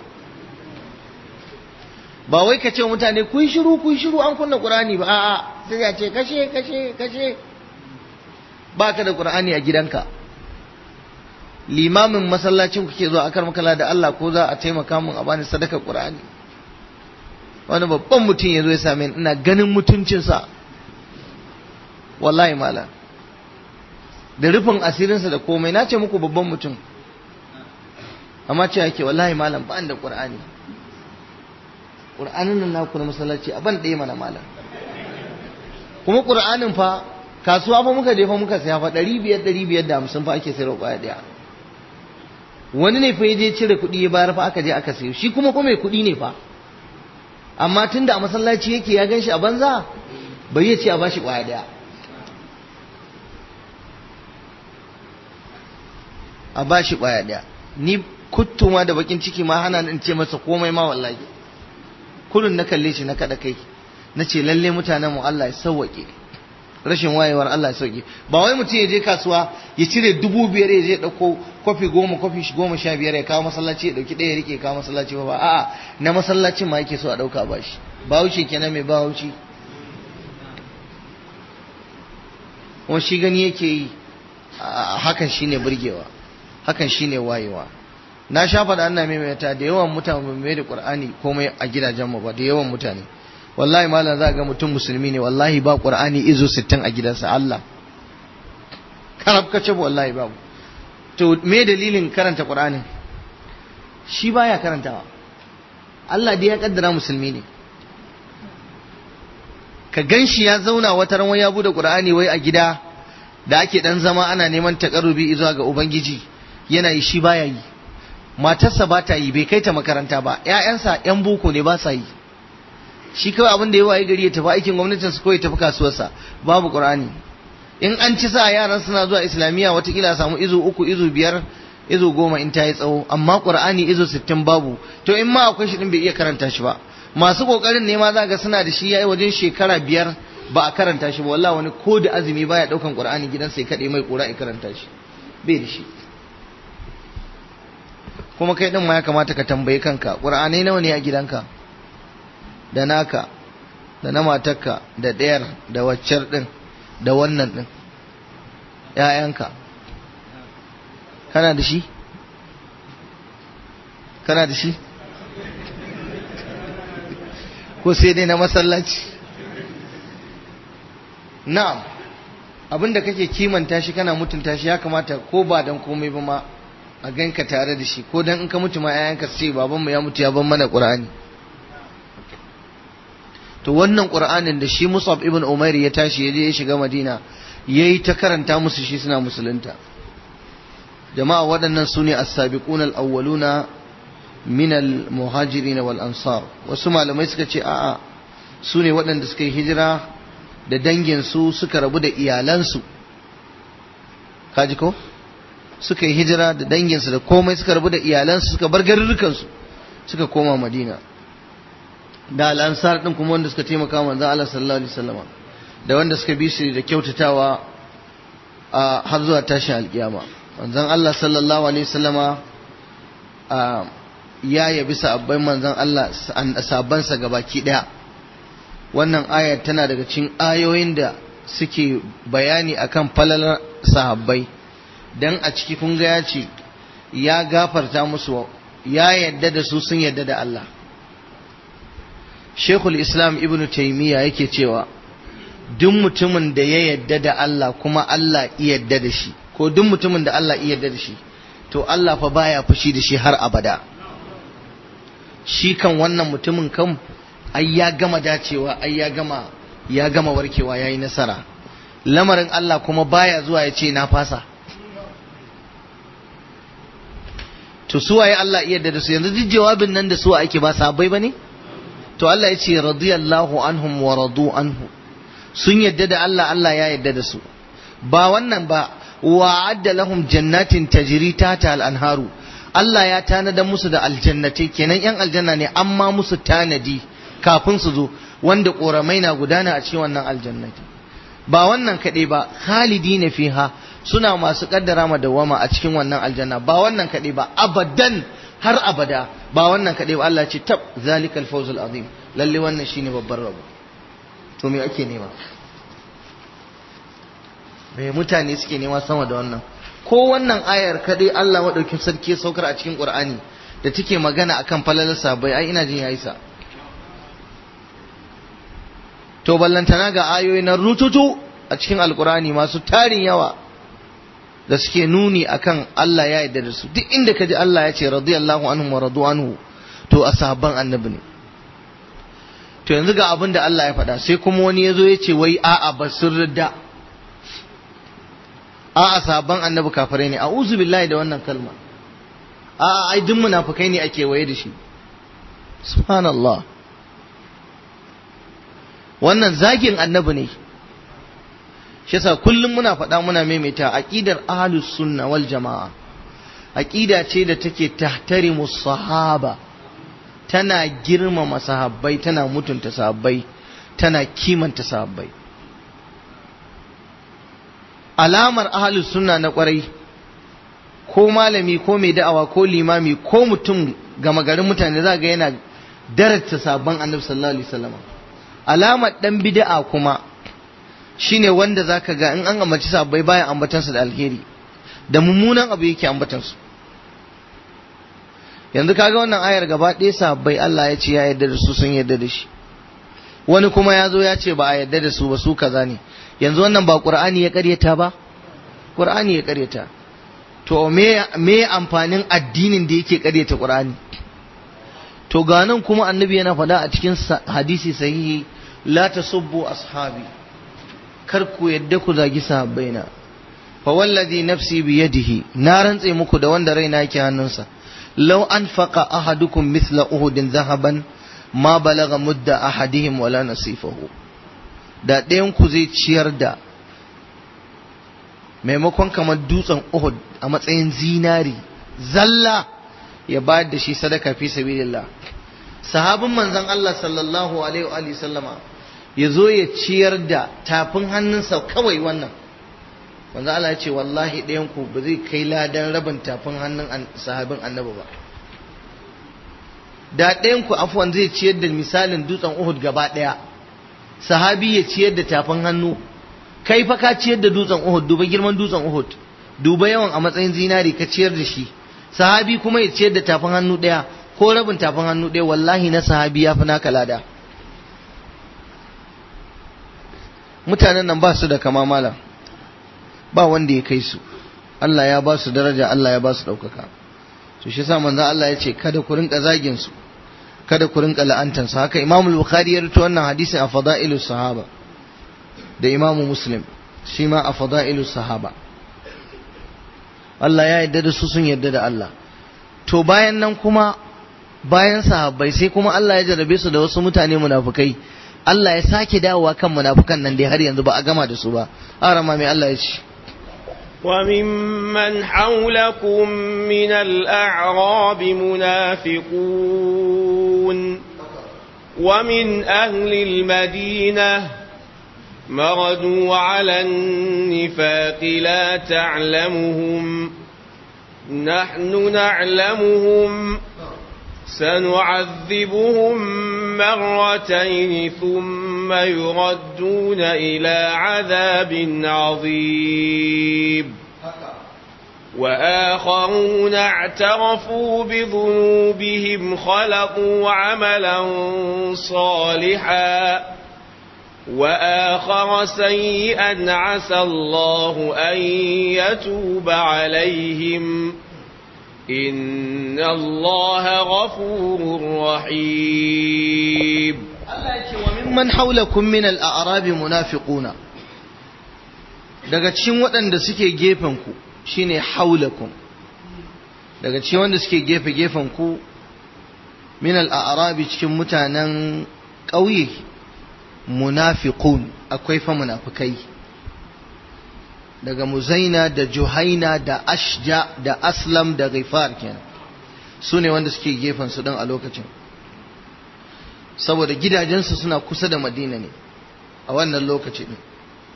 ba wai ka ce mutane kun shiru kun shiru an kunna qur'ani ba a'a sai ya ce kashe kashe kashe ba ka da qur'ani a gidanka limamin masallacin kuke zuwa akar makala da Allah ko za a taimaka mun a bani sadakar qur'ani wani babban mutum ya zo ya same ni ina ganin mutuncinsa wallahi malam da rufin asirinsa da komai na ce muku babban mutum amma ce yake wallahi malam ba da qur'ani qur'anin nan naku na masallaci a ban ɗaya mana malam kuma qur'anin fa kasuwa fa muka je fa muka saya fa ɗari biyar ɗari biyar da hamsin fa ake sayarwa ƙwaya ɗaya wani ne fa ya je cire kuɗi ya bayar fa aka je aka sayo shi kuma kuma mai kuɗi ne fa amma tunda a masallaci yake ya gan shi a banza bai ya ce a bashi ƙwaya ɗaya a bashi ƙwaya ɗaya ni kuttuma da bakin ciki ma hana in ce masa komai ma wallahi kullun na kalle shi na kada kai na ce lalle mutanen mu Allah ya sauwake rashin wayewar Allah ya sauke ba wai mutum ya je kasuwa ya cire dubu biyar ya je dauko kofi goma kofi goma sha biyar ya kawo masallaci ya dauki ɗaya ya rike kawo masallaci ba a'a na masallacin ma yake so a dauka ba shi bawuce kenan mai bawuci kuma shi gani yake yi hakan shine burgewa hakan shine wayewa na sha faɗa ana maimaita da yawan mutane mai da qur'ani komai a gidajen mu ba da yawan mutane wallahi malam za ga mutum musulmi ne wallahi ba qur'ani izo 60 a gidansa Allah karab kace wallahi babu to me dalilin karanta qur'anin shi baya karantawa Allah dai ya kaddara musulmi ne ka ganshi ya zauna wata ran ya bude qur'ani wai a gida da ake dan zama ana neman takarrubi zuwa ga ubangiji yana yi shi baya yi matarsa ba ta yi bai kai ta makaranta ba ƴaƴansa ƴan boko ne ba sa yi shi kawai abin da ya waye gari ya tafi aikin gwamnatin su kawai tafi kasuwarsa babu qur'ani in an ci sa yaran suna zuwa islamiyya watakila a samu izo uku izo biyar izo goma in ta yi tsawo amma qur'ani izo sittin babu to in ma akwai shi din bai iya karanta shi ba masu kokarin ne ma za ga suna da shi yayi wajen shekara biyar ba a karanta shi ba wallahi wani ko da azumi baya daukan qur'ani gidansa ya kade mai kura ya karanta shi bai da shi kuma kai din ma ya kamata ka tambayi kanka qur'anai nawa ne a gidanka da naka da na matarka da ɗayar da waccar ɗin da wannan ɗin ‘ya'yanka kana da shi? kana da shi? ko sai dai na masallaci na'am abinda kake kimanta shi kana mutunta shi ya kamata ko ba don komai ba ma a ganka tare da shi ko don in ka mutu ma ‘ya'yanka su ce babanmu ya mutu ya ban mana ƙur'ani to wannan qur'anin da shi Musab ibn Umair ya tashi ya je ya shiga Madina yayi ta karanta musu shi suna musulunta jama'a waɗannan su ne as-sabiqun al-awwaluna min al-muhajirin wal ansar wasu malamai suka ce a'a su ne waɗanda suka yi hijira da dangin su suka rabu da iyalansu kaji ko suka yi hijira da danginsu da komai suka rabu da iyalansu suka bar garurrukansu suka koma Madina da al'ansar din kuma wanda suka taimaka manzon Allah sallallahu alaihi wasallam da wanda suka bi shi da kyautatawa a har zuwa tashin alkiyama manzon Allah sallallahu alaihi wasallama a ya yabi sabban manzon Allah sabbansa gabaki daya wannan ayar tana daga cikin ayoyin da suke bayani akan falalar sahabbai dan a ciki kun ga ya ce ya gafarta musu ya yadda da su sun yadda da Allah Sheikhul Islam Ibn Taymiyyah yake cewa duk mutumin da ya yadda da Allah kuma Allah iya yadda da shi ko duk mutumin da Allah iya yadda da shi to Allah fa baya fushi da shi har abada shi kan wannan mutumin kan ai ya gama dacewa ai ya gama ya gama warkewa yayi nasara lamarin Allah kuma baya zuwa ya ce na fasa to su waye Allah iya da su yanzu duk jawabin nan da su ake ba sahabbai bane to Allah ya ce radiyallahu anhum wa radu anhu sun yadda da Allah Allah ya yadda da su ba wannan ba wa'adda lahum jannatin tajri tata al-anharu Allah ya tanada musu da aljannatai kenan yan aljanna ne amma musu tanadi kafin su zo wanda koramai na gudana a cikin wannan aljannati ba wannan kaɗai ba khalidi ne fiha suna masu kaddara ma dawama a cikin wannan aljanna ba wannan kaɗai ba abadan har abada ba wannan kaɗai ba Allah ce tab zalikal fawzul azim lalle wannan shine babban rabo to me ake nema me mutane suke nema sama da wannan ko wannan ayar kadai Allah madaukin sarki ya saukar a cikin Qur'ani da take magana akan falalar sabai ai ina jin yayi sa to ballantana ga ayoyi na rututu a cikin alkurani masu tarin yawa da suke nuni akan Allah ya yarda da su duk inda kaji Allah ya ce radiyallahu anhu wa radu anhu to a sahabban annabi ne to yanzu ga abin da Allah ya faɗa sai kuma wani ya zo ya ce wai a'a ba sun ridda a'a sahabban annabi kafirai ne a'udhu billahi da wannan kalma a'a ai duk munafikai ne ake waye da shi subhanallah wannan zagin annabi ne shi yasa kullum muna faɗa muna maimaita aqidar ahlus sunna wal jamaa aqida ce da take tahtarimu sahaba tana girmama sahabbai tana mutunta sahabbai tana kimanta sahabbai alamar ahlus sunna na kwarai ko malami ko mai da'awa ko limami ko mutum gama garin mutane za ga yana darata sabon annabi sallallahu alaihi wasallam alamar dan bid'a kuma shine wanda zaka ga in an ambaci sabbai baya ambatansu da alheri da mummunan abu yake ambatansu yanzu kaga wannan ayar gaba ɗaya sabbai Allah ya ce ya yarda da su sun yarda da shi wani kuma ya zo ya ce ba a yarda da su ba su kaza ne yanzu wannan ba qur'ani ya karyata ba qur'ani ya karyata to me me amfanin addinin da yake karyata qur'ani to ga nan kuma annabi yana faɗa a cikin hadisi sahihi la tasubbu ashabi kar ku yadda ku zagi sahabbaina fa wallazi nafsi bi yadihi na rantse muku da wanda raina yake hannunsa law anfaqa ahadukum mithla uhudin zahaban ma balaga mudda ahadihim wala nasifahu da ɗayan ku zai ciyar da maimakon kamar dutsen uhud a matsayin zinari zalla ya bayar da shi sadaka fi sabilillah sahabin manzon Allah sallallahu alaihi wa sallama ya zo ya ciyar da tafin hannunsa kawai wannan manzo Allah ya ce wallahi ɗayan ku ba zai kai ladan rabin tafin hannun sahabin annabi ba da ɗayan ku afwan zai ciyar da misalin dutsen Uhud gaba ɗaya sahabi ya ciyar da tafin hannu kai fa ka ciyar da dutsen Uhud duba girman dutsen Uhud duba yawan a matsayin zinari ka ciyar da shi sahabi kuma ya ciyar da tafin hannu ɗaya ko rabin tafin hannu ɗaya wallahi na sahabi ya fi naka lada mutanen nan ba su da kama malam ba wanda ya kai su Allah ya ba su daraja Allah ya ba su ɗaukaka to shi sa manzon Allah ya ce kada ku rinka zagin su kada ku rinka la'antar su haka Imam Bukhari ya rubuta wannan hadisin a fada'ilus sahaba da Imam Muslim shi ma a fada'ilus sahaba Allah ya yarda da su sun yarda da Allah to bayan nan kuma bayan sahabbai sai kuma Allah ya jarrabe su da wasu mutane munafukai Allah ya sake dawowa kan munafukan nan dai har yanzu ba a gama da su ba arama mai Allah ya ce وممن حولكم من الأعراب منافقون ومن أهل المدينة مردوا على النفاق لا تعلمهم نحن نعلمهم سنعذبهم مرتين ثم يردون إلى عذاب عظيم وآخرون اعترفوا بذنوبهم خلقوا عملا صالحا وآخر سيئا عسى الله أن يتوب عليهم إن الله غفور رحيم وممن حولكم من الأعراب منافقون daga cikin waɗanda suke gefenku shine haulakum daga cikin wanda suke gefe gefenku min al-a'rabi cikin mutanen ƙauye munafiqun akwai fa munafikai daga muzaina da juhaina da ashja da aslam da ghifar kenan su ne wanda suke gefen su don a lokacin saboda gidajensu suna kusa da madina ne a wannan lokaci ne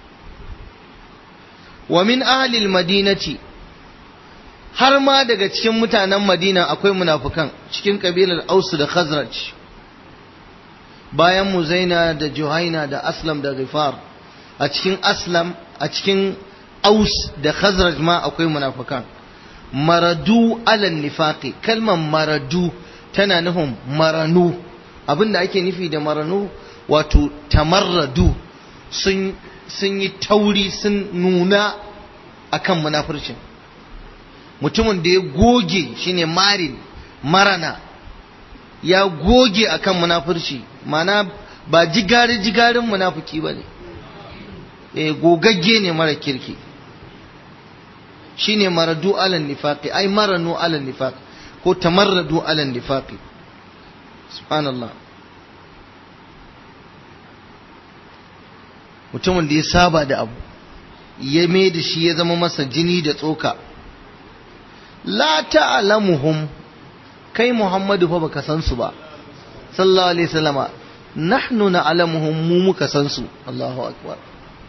wa min ahlil madinati har ma daga cikin mutanen madina akwai munafukan cikin kabilar ausu da khazraj bayan muzaina da juhaina da aslam da ghifar a cikin aslam a cikin aus da khazraj ma akwai munafukan maradu alal nifaqi kalmar maradu tana nufin maranu abinda ake nufi da maranu wato tamarradu sun sun yi tauri sun nuna akan munafurcin mutumin da ya goge shine marin marana ya goge akan munafurci mana ba jigari jigarin munafuki ba ne e, gogagge ne mara kirki shine maradu alal nifaqi ai maranu alal nifaqi ko tamarradu alal nifaqi subhanallah mutumin da ya saba da abu ya mai da shi ya zama masa jini da tsoka la ta'lamuhum kai Muhammadu fa baka san su ba sallallahu alaihi wasallama nahnu na'lamuhum mu muka san su Allahu akbar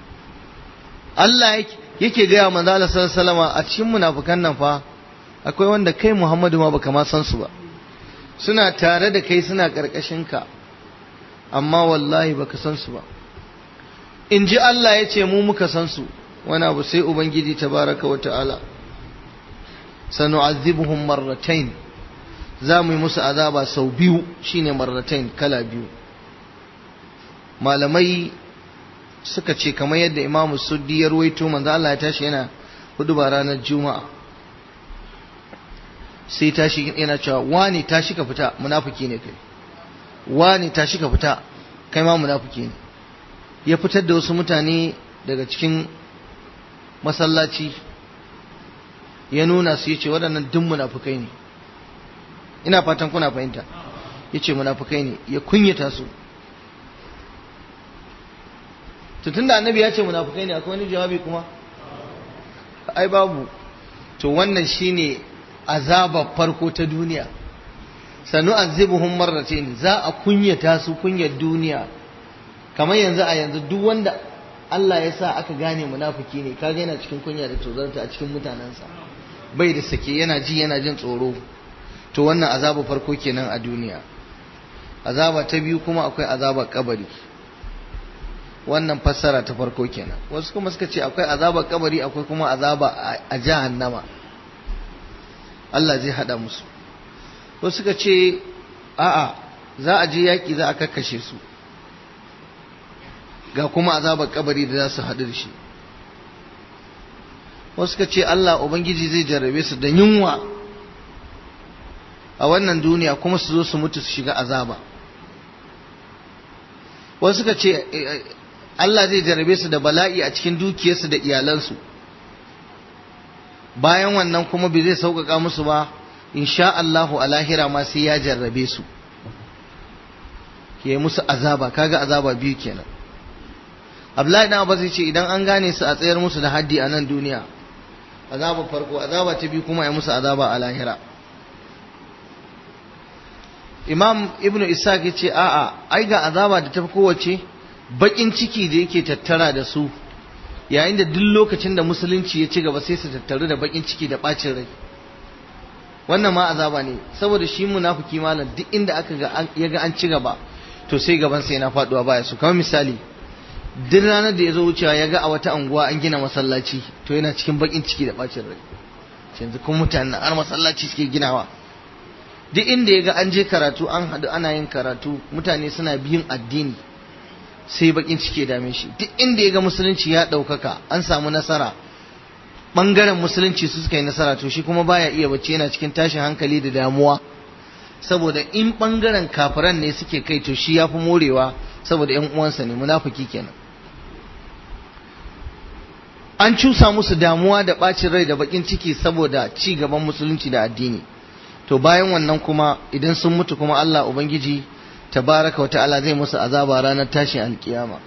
Allah yake gaya manzo Allah sallallahu alaihi wasallama a cikin munafikan nan fa akwai wanda kai Muhammadu ma baka ma san su ba suna tare da kai suna karkashin ka amma wallahi baka san su ba in ji Allah ya ce mu muka san su wani abu sai ubangiji tabaraka wa ta'ala sanu'azzibuhum marratain za mu yi musu azaba sau biyu shine marratain kala biyu malamai suka ce kamar yadda imamu suddi ya ruwaito manzo Allah ya tashi yana hudu ba ranar juma'a sai tashi yana cewa wani tashi ka fita munafiki ne kai wani tashi ka fita kai ma munafiki ne ya fitar da wasu mutane daga cikin masallaci ya nuna su yace waɗannan duk munafukai ne ina fatan kuna fahimta yace munafukai ne ya kunyata su to tunda annabi ya ce munafukai ne akwai wani jawabi kuma ai babu to wannan shine azabar farko ta duniya sanu azibuhum marratayn za a kunyata su kunyar duniya kamar yanzu a yanzu duk wanda Allah ya sa aka gane munafiki ne kaga yana cikin kunya da tozarta a cikin mutanensa bai da sake yana ji yana jin tsoro to wannan azaba farko kenan a duniya azaba ta biyu kuma akwai azaba kabari wannan fassara ta farko kenan wasu kuma suka ce akwai azaba kabari akwai kuma azaba a jahannama Allah zai hada musu wasu suka ce a'a za a je yaki za a kakkashe su ga kuma azabar kabari da za su haɗu da shi wasu ka ce Allah Ubangiji zai jarrabe su da yunwa a wannan duniya kuma su zo su mutu su shiga azaba wasu ka ce Allah zai jarrabe su da bala'i a cikin dukiyarsu da iyalansu bayan wannan kuma bai zai sauƙaƙa musu ba insha Allahu a lahira ma sai ya jarrabe su ke musu azaba kaga azaba biyu kenan Abdullahi dan Abbas ce idan an gane su a tsayar musu da haddi a nan duniya azaba farko azaba ta biyu kuma ya musu azaba a lahira Imam Ibn Ishaq ya ce a'a ai ga azaba da ta fi kowace bakin ciki da yake tattara da su yayin da duk lokacin da musulunci ya ci gaba sai su tattaru da bakin ciki da bacin rai wannan ma azaba ne saboda shi munafiki malam duk inda aka ga ya ga an ci gaba to sai gaban sai na faduwa baya su kamar misali duk ranar da ya zo wucewa ya ga a wata anguwa an gina masallaci to yana cikin bakin ciki da bacin rai yanzu kun mutane har masallaci suke ginawa duk inda ya ga an je karatu an haɗu ana yin karatu mutane suna biyun addini sai bakin ciki dame shi duk inda ya ga musulunci ya ɗaukaka an samu nasara ɓangaren musulunci su suka yi nasara to shi kuma baya iya bacci yana cikin tashin hankali da damuwa saboda in ɓangaren kafiran ne suke kai to shi ya fi morewa saboda ‘yan uwansa ne munafiki kenan an cusa musu damuwa da ɓacin rai da bakin ciki saboda ci gaban musulunci da addini to bayan wannan kuma idan sun mutu kuma Allah Ubangiji tabaraka wa ta'ala zai musu azaba ranar tashin alkiyama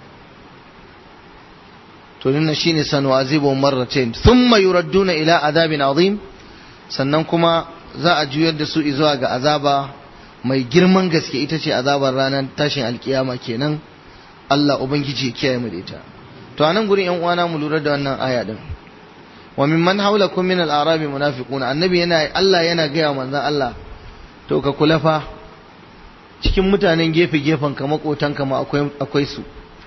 to nuna shine sanu azibu marratain thumma yuradduna ila azabin azim sannan kuma za a juyar da su zuwa ga azaba mai girman gaske ita ce azabar ranar tashin alkiyama kenan Allah ubangiji ya kiyaye mu da ita to anan gurin yan uwana mu lura da wannan aya din wa mimman haulakum min al-arabi munafiquna annabi yana Allah yana gaya manzon Allah to ka kula fa cikin mutanen gefe gefen ka makotan ka ma akwai akwai su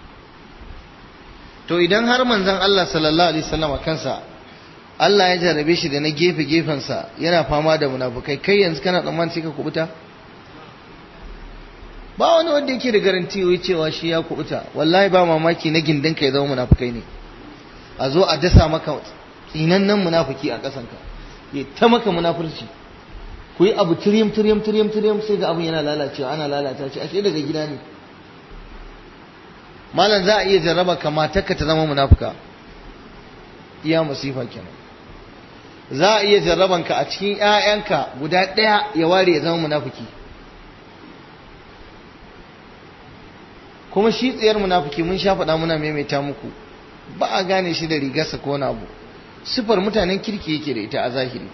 to idan har manzon Allah sallallahu alaihi wasallam kansa Allah ya jarabe shi da na gefe gefen sa yana fama da munafukai kai yanzu kana tsammanin sai ka kubuta ba wani wanda yake da garanti wai cewa shi ya kubuta wallahi ba mamaki na gindin ka ya zama munafukai ne a zo a dasa maka tsinannen munafiki a ƙasanka ya ta maka munafurci ku yi abu tiryam tiryam tiryam tiryam sai ga abin yana lalacewa ana lalata shi ashe daga gida ne malam za a iya jarraba ka matarka ta zama munafuka iya masifa kenan za a iya jarraban ka a cikin ƴaƴanka guda ɗaya ya ware ya zama munafiki kuma shi tsayar munafiki mun sha faɗa muna maimaita muku ba a gane shi da rigarsa ko wani abu sifar mutanen kirki yake da ita a zahiri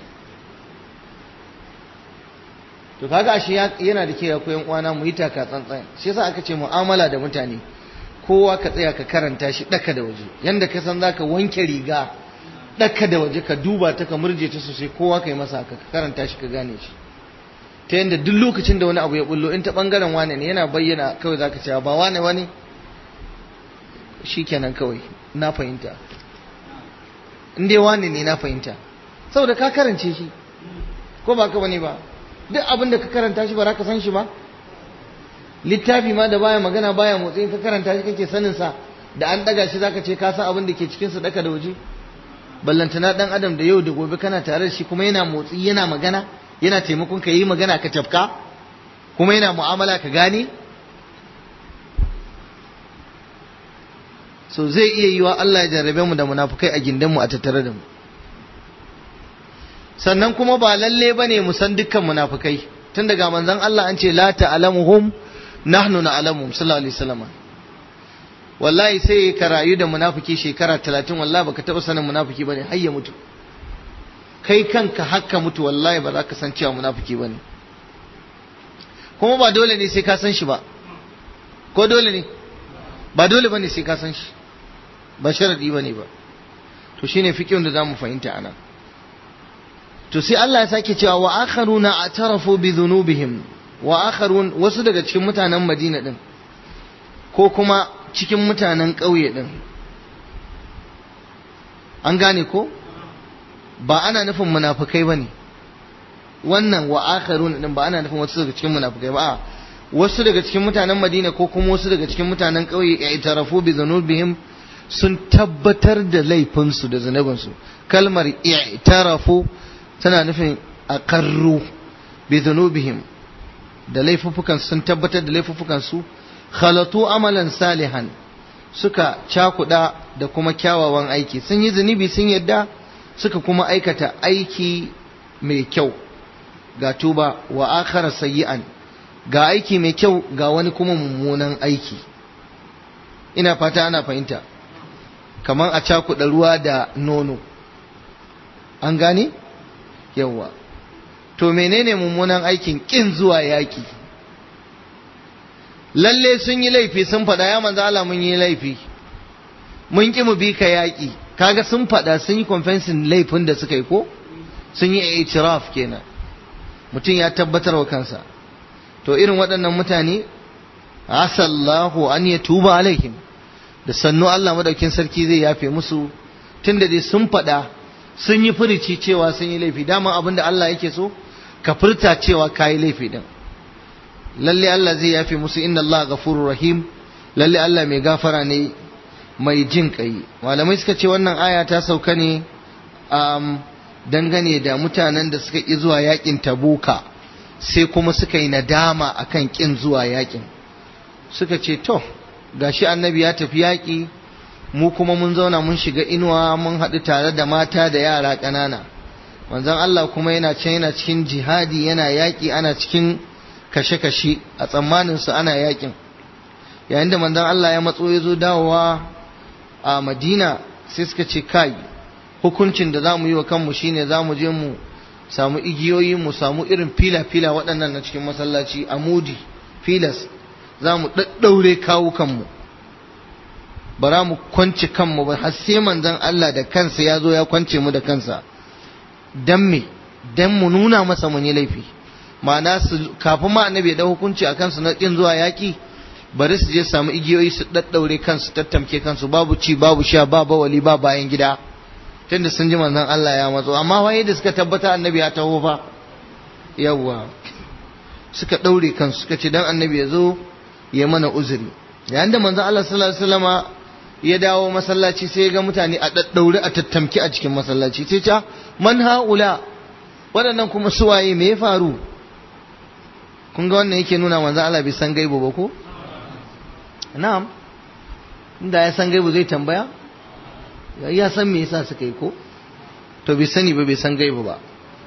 to kaga ashe yana da kyau koyan uwana mu yi taka tsantsan shi yasa aka ce mu'amala da mutane kowa ka tsaya ka karanta shi daka da waje yanda ka san zaka wanke riga daka da waje ka duba ta ka murje ta sosai kowa kai masa haka ka karanta shi ka gane shi ta yanda duk lokacin da wani abu ya bullo in ta bangaren wane ne yana bayyana kawai zaka ce ba wane wani shikenan kawai na fahimta in dai wane ne na fahimta saboda ka karance shi ko ba ka bane ba duk abin da ka karanta shi ba za ka san shi ba littafi ma da baya magana baya motsi ka karanta shi kake sanin sa da an daga shi zaka ce ka san abin da ke cikin sa daka da waje ballantana dan adam da yau da gobe kana tare da shi kuma yana motsi yana magana yana taimakon ka yi magana ka tafka kuma yana mu'amala ka gane so zai iya yiwa Allah ya jarrabe mu da munafukai a gindinmu a tattare da mu sannan kuma ba lalle bane mu san dukkan munafukai tun daga manzon Allah an ce la ta'lamuhum nahnu na'lamuhum sallallahu alaihi wasallam wallahi sai ka rayu da munafiki shekara 30 wallahi baka taba sanin munafiki bane har ya mutu kai kanka hakka mutu wallahi ba za ka san cewa munafiki bane kuma ba dole ne sai ka san shi ba ko dole ne ba dole bane sai ka san shi ba sharadi bane ba to shine fiqhin da zamu fahimta anan to sai Allah ya sake cewa wa akharuna atarafu bi dhunubihim wa akharun wasu daga cikin mutanen Madina din ko kuma cikin mutanen ƙauye din an gane ko ba ana nufin munafikai bane wannan wa akharun din ba ana nufin wasu daga cikin munafikai ba wasu daga cikin mutanen Madina ko kuma wasu daga cikin mutanen ƙauye ya itarafu bi dhunubihim sun tabbatar da laifinsu da zunubinsu kalmar i'tarafu tana nufin aqarru bi dhunubihim da laifuffukan sun tabbatar da laifuffukan su khalatu amalan salihan suka cakuda da kuma kyawawan aiki sun yi zunubi sun yadda suka kuma aikata aiki mai kyau ga tuba wa akhara sayyi'an ga aiki mai kyau ga wani kuma mummunan aiki ina fata ana fahimta kamar a cakuɗa ruwa da nono an gane yawwa to menene mummunan aikin ƙin zuwa yaƙi lalle sun yi laifi sun faɗa ya manzo Allah mun yi laifi mun ƙi mu bi ka yaƙi kaga sun faɗa sun yi confessing laifin da suka yi ko sun yi itiraf kenan mutum ya tabbatar wa kansa to irin waɗannan mutane asallahu an ya tuba alaihim da sannu Allah madaukin sarki zai yafe musu tunda dai sun faɗa sun yi furici cewa sun yi laifi dama abin da Allah yake so ka furta cewa ka yi laifi din lalle Allah zai yafe musu inna Allah ghafurur rahim lalle Allah mai gafara ne mai jin kai malamai suka ce wannan aya ta sauka ne um, dangane da mutanen da suka ƙi zuwa yakin tabuka sai kuma suka yi nadama akan ƙin zuwa yakin suka ce to gashi annabi ya tafi yaƙi mu kuma mun zauna mun shiga inuwa mun haɗu tare da mata da yara ƙanana manzon Allah kuma yana can yana cikin jihadi yana yaƙi ana cikin kashe-kashe a tsammanin su ana yaƙin yayin da manzon Allah ya matso ya zo dawowa a Madina sai suka ce kai hukuncin da za mu yi wa kanmu shine za mu je mu samu igiyoyi mu samu irin fila-fila waɗannan na cikin masallaci a mudi filas za mu ɗaɗɗaure kawo kanmu bara mu kwance kanmu ba har sai manzon Allah da kansa ya zo ya kwance mu da kansa dan me dan mu nuna masa mun yi laifi ma'ana su kafin ma annabi ya da hukunci a kansu na kin zuwa yaki bari su je samu igiyoyi su daddaure kansu tattamke kansu babu ci babu sha ba bawali ba bayan gida tunda sun ji manzon Allah ya matso amma waye da suka tabbata annabi ya taho fa yawwa suka daure kansu suka ce dan annabi ya zo ya mana uzuri yayin da manzon Allah sallallahu alaihi wasallama ya dawo masallaci sai ya ga mutane a daddaure a tattamke a cikin masallaci sai ta man haula waɗannan kuma suwaye me ya faru kun ga wannan yake nuna manzon Allah bai san gaibo ba ko na'am inda ya san gaibo zai tambaya ya san me yasa suka yi ko to bai sani ba bai san gaibo ba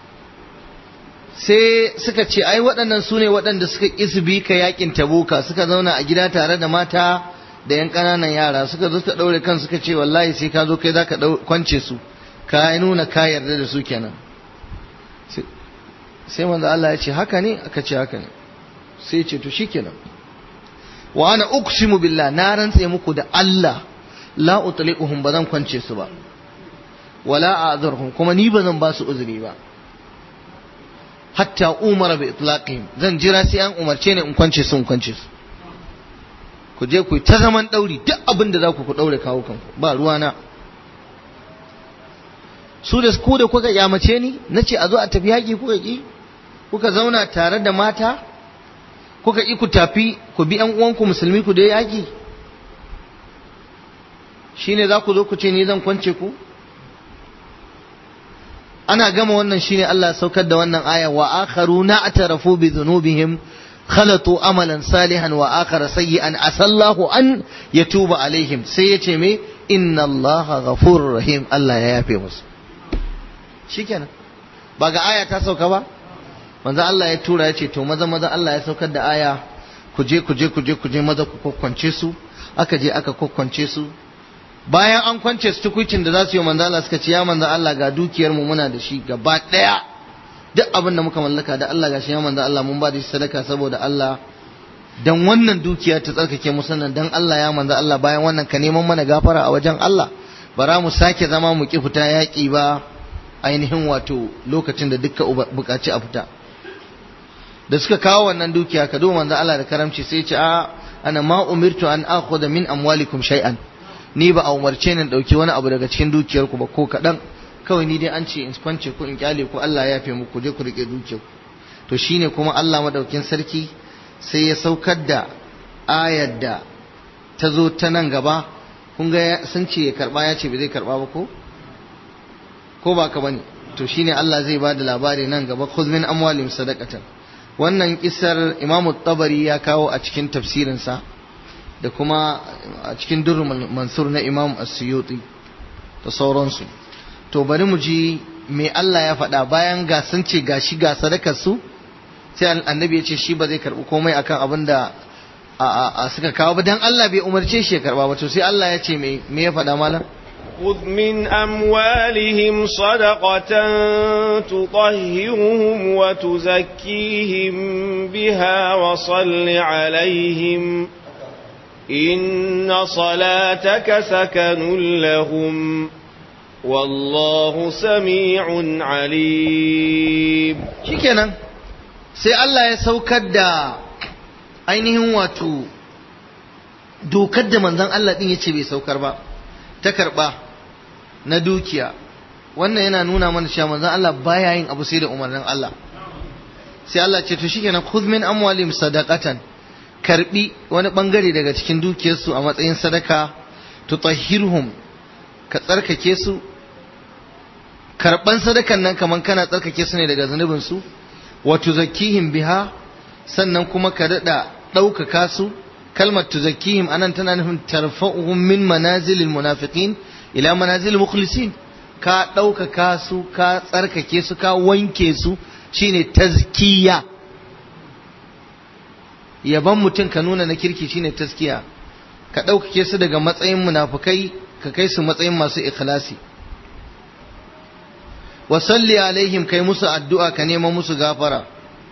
sai suka ce ai waɗannan su ne waɗanda suka ƙi su bi ka yakin tabuka suka zauna a gida tare da mata da yan ƙananan yara suka zo suka ɗaure kan suka ce wallahi sai ka zo kai za ka kwance su ka nuna ka yarda da su kenan sai manzo Allah ya ce haka ne aka ce haka ne sai ya ce to shikenan wa ana uqsimu billah na rantse muku da Allah la utliquhum ba zan kwance su ba wala a'zurhum kuma ni ba zan ba su uzuri ba hatta umara bi itlaqihim zan jira sai an umarce ni in kwance su in kwance su ku je ku ta zaman dauri duk abin da za ku ku daure kawo kanku ba ruwana su da ku da kuka yamace ni nace a zo a tafi yaki kuka ki kuka zauna tare da mata kuka ki ku tafi ku bi yan uwanku musulmi ku da yaki shine za ku zo ku ce ni zan kwance ku ana gama wannan shine Allah ya saukar da wannan aya wa akharuna atarafu bi dhunubihim khalatu amalan salihan wa akhara sayyi'an asallahu an yatuba alaihim sai yace me inna Allah ghafurur rahim Allah ya yafe musu shikenan ba ga aya ta sauka ba manzo Allah ya tura yace to maza maza Allah ya saukar da aya ku je ku je ku je ku je maza ku kokkwance su aka je aka kokkwance su bayan an kwance su tukuicin da za su yi manzo Allah suka ce ya manzo Allah ga dukiyar mu muna da shi gaba daya duk abin da muka mallaka da Allah gashi ya manzo Allah mun ba da shi sadaka saboda Allah dan wannan dukiya ta tsarkake mu sannan dan Allah ya manzo Allah bayan wannan ka neman mana gafara a wajen Allah bara mu sake zama mu ki fita yaƙi ba ainihin wato lokacin da dukka buƙaci a fita da suka kawo wannan dukiya ka duba manzo Allah da karamci sai ya ce a ana ma umirtu an akhudha min amwalikum shay'an ni ba a umarce ni dauki wani abu daga cikin dukiyar ku ba ko kadan kawai ni dai an ce in kwance ku in kyale ku Allah ya yafe muku je ku rike dukiyar ku to shine kuma Allah madaukin sarki sai ya saukar da ayar da ta zo ta nan gaba kun ga sun ce ya karba ya ce bai zai karba ba ko ko ba ka bane to shine Allah zai ba da labari nan gaba khudh min amwalihim sadaqatan wannan kisar Imam Tabari ya kawo a cikin tafsirinsa da kuma a cikin durrul mansur na Imam As-Suyuti da sauransu to bari mu ji me Allah ya faɗa bayan ga sun ce gashi ga sadakar su sai annabi ya ce shi ba zai karɓi komai akan abin da a suka kawo ba dan Allah bai umarce shi ya karɓa ba to sai Allah ya ce me me ya faɗa malam خذ من أموالهم صدقة تطهرهم وتزكيهم بها وصل عليهم إن صلاتك سكن لهم والله سميع عليم shikenan sai Allah ya saukar da ainihin wato dokar da manzon Allah din yace bai saukar ba ta karba na dukiya wannan yana nuna mana cewa manzon Allah baya yin abu sai da umarnin Allah sai Allah ce to shikenan khudh min amwalihim sadaqatan karbi wani bangare daga cikin dukiyarsu a matsayin sadaka tutahhirhum ka tsarkake su karban sadakan nan kaman kana tsarkake su ne daga zunubin su wa tuzakkihim biha sannan kuma ka dada ɗaukaka su kalmar tuzakkihim anan tana nufin tarfa'uhum min manazilil munafiqin ila manazilil mukhlisin ka ɗaukaka su ka tsarkake su ka wanke su shine tazkiya yaban mutum ka nuna na kirki shine tazkiya ka ɗaukake su daga matsayin munafukai ka kai su matsayin masu ikhlasi wa salli alaihim kai musu addu'a ka nema musu gafara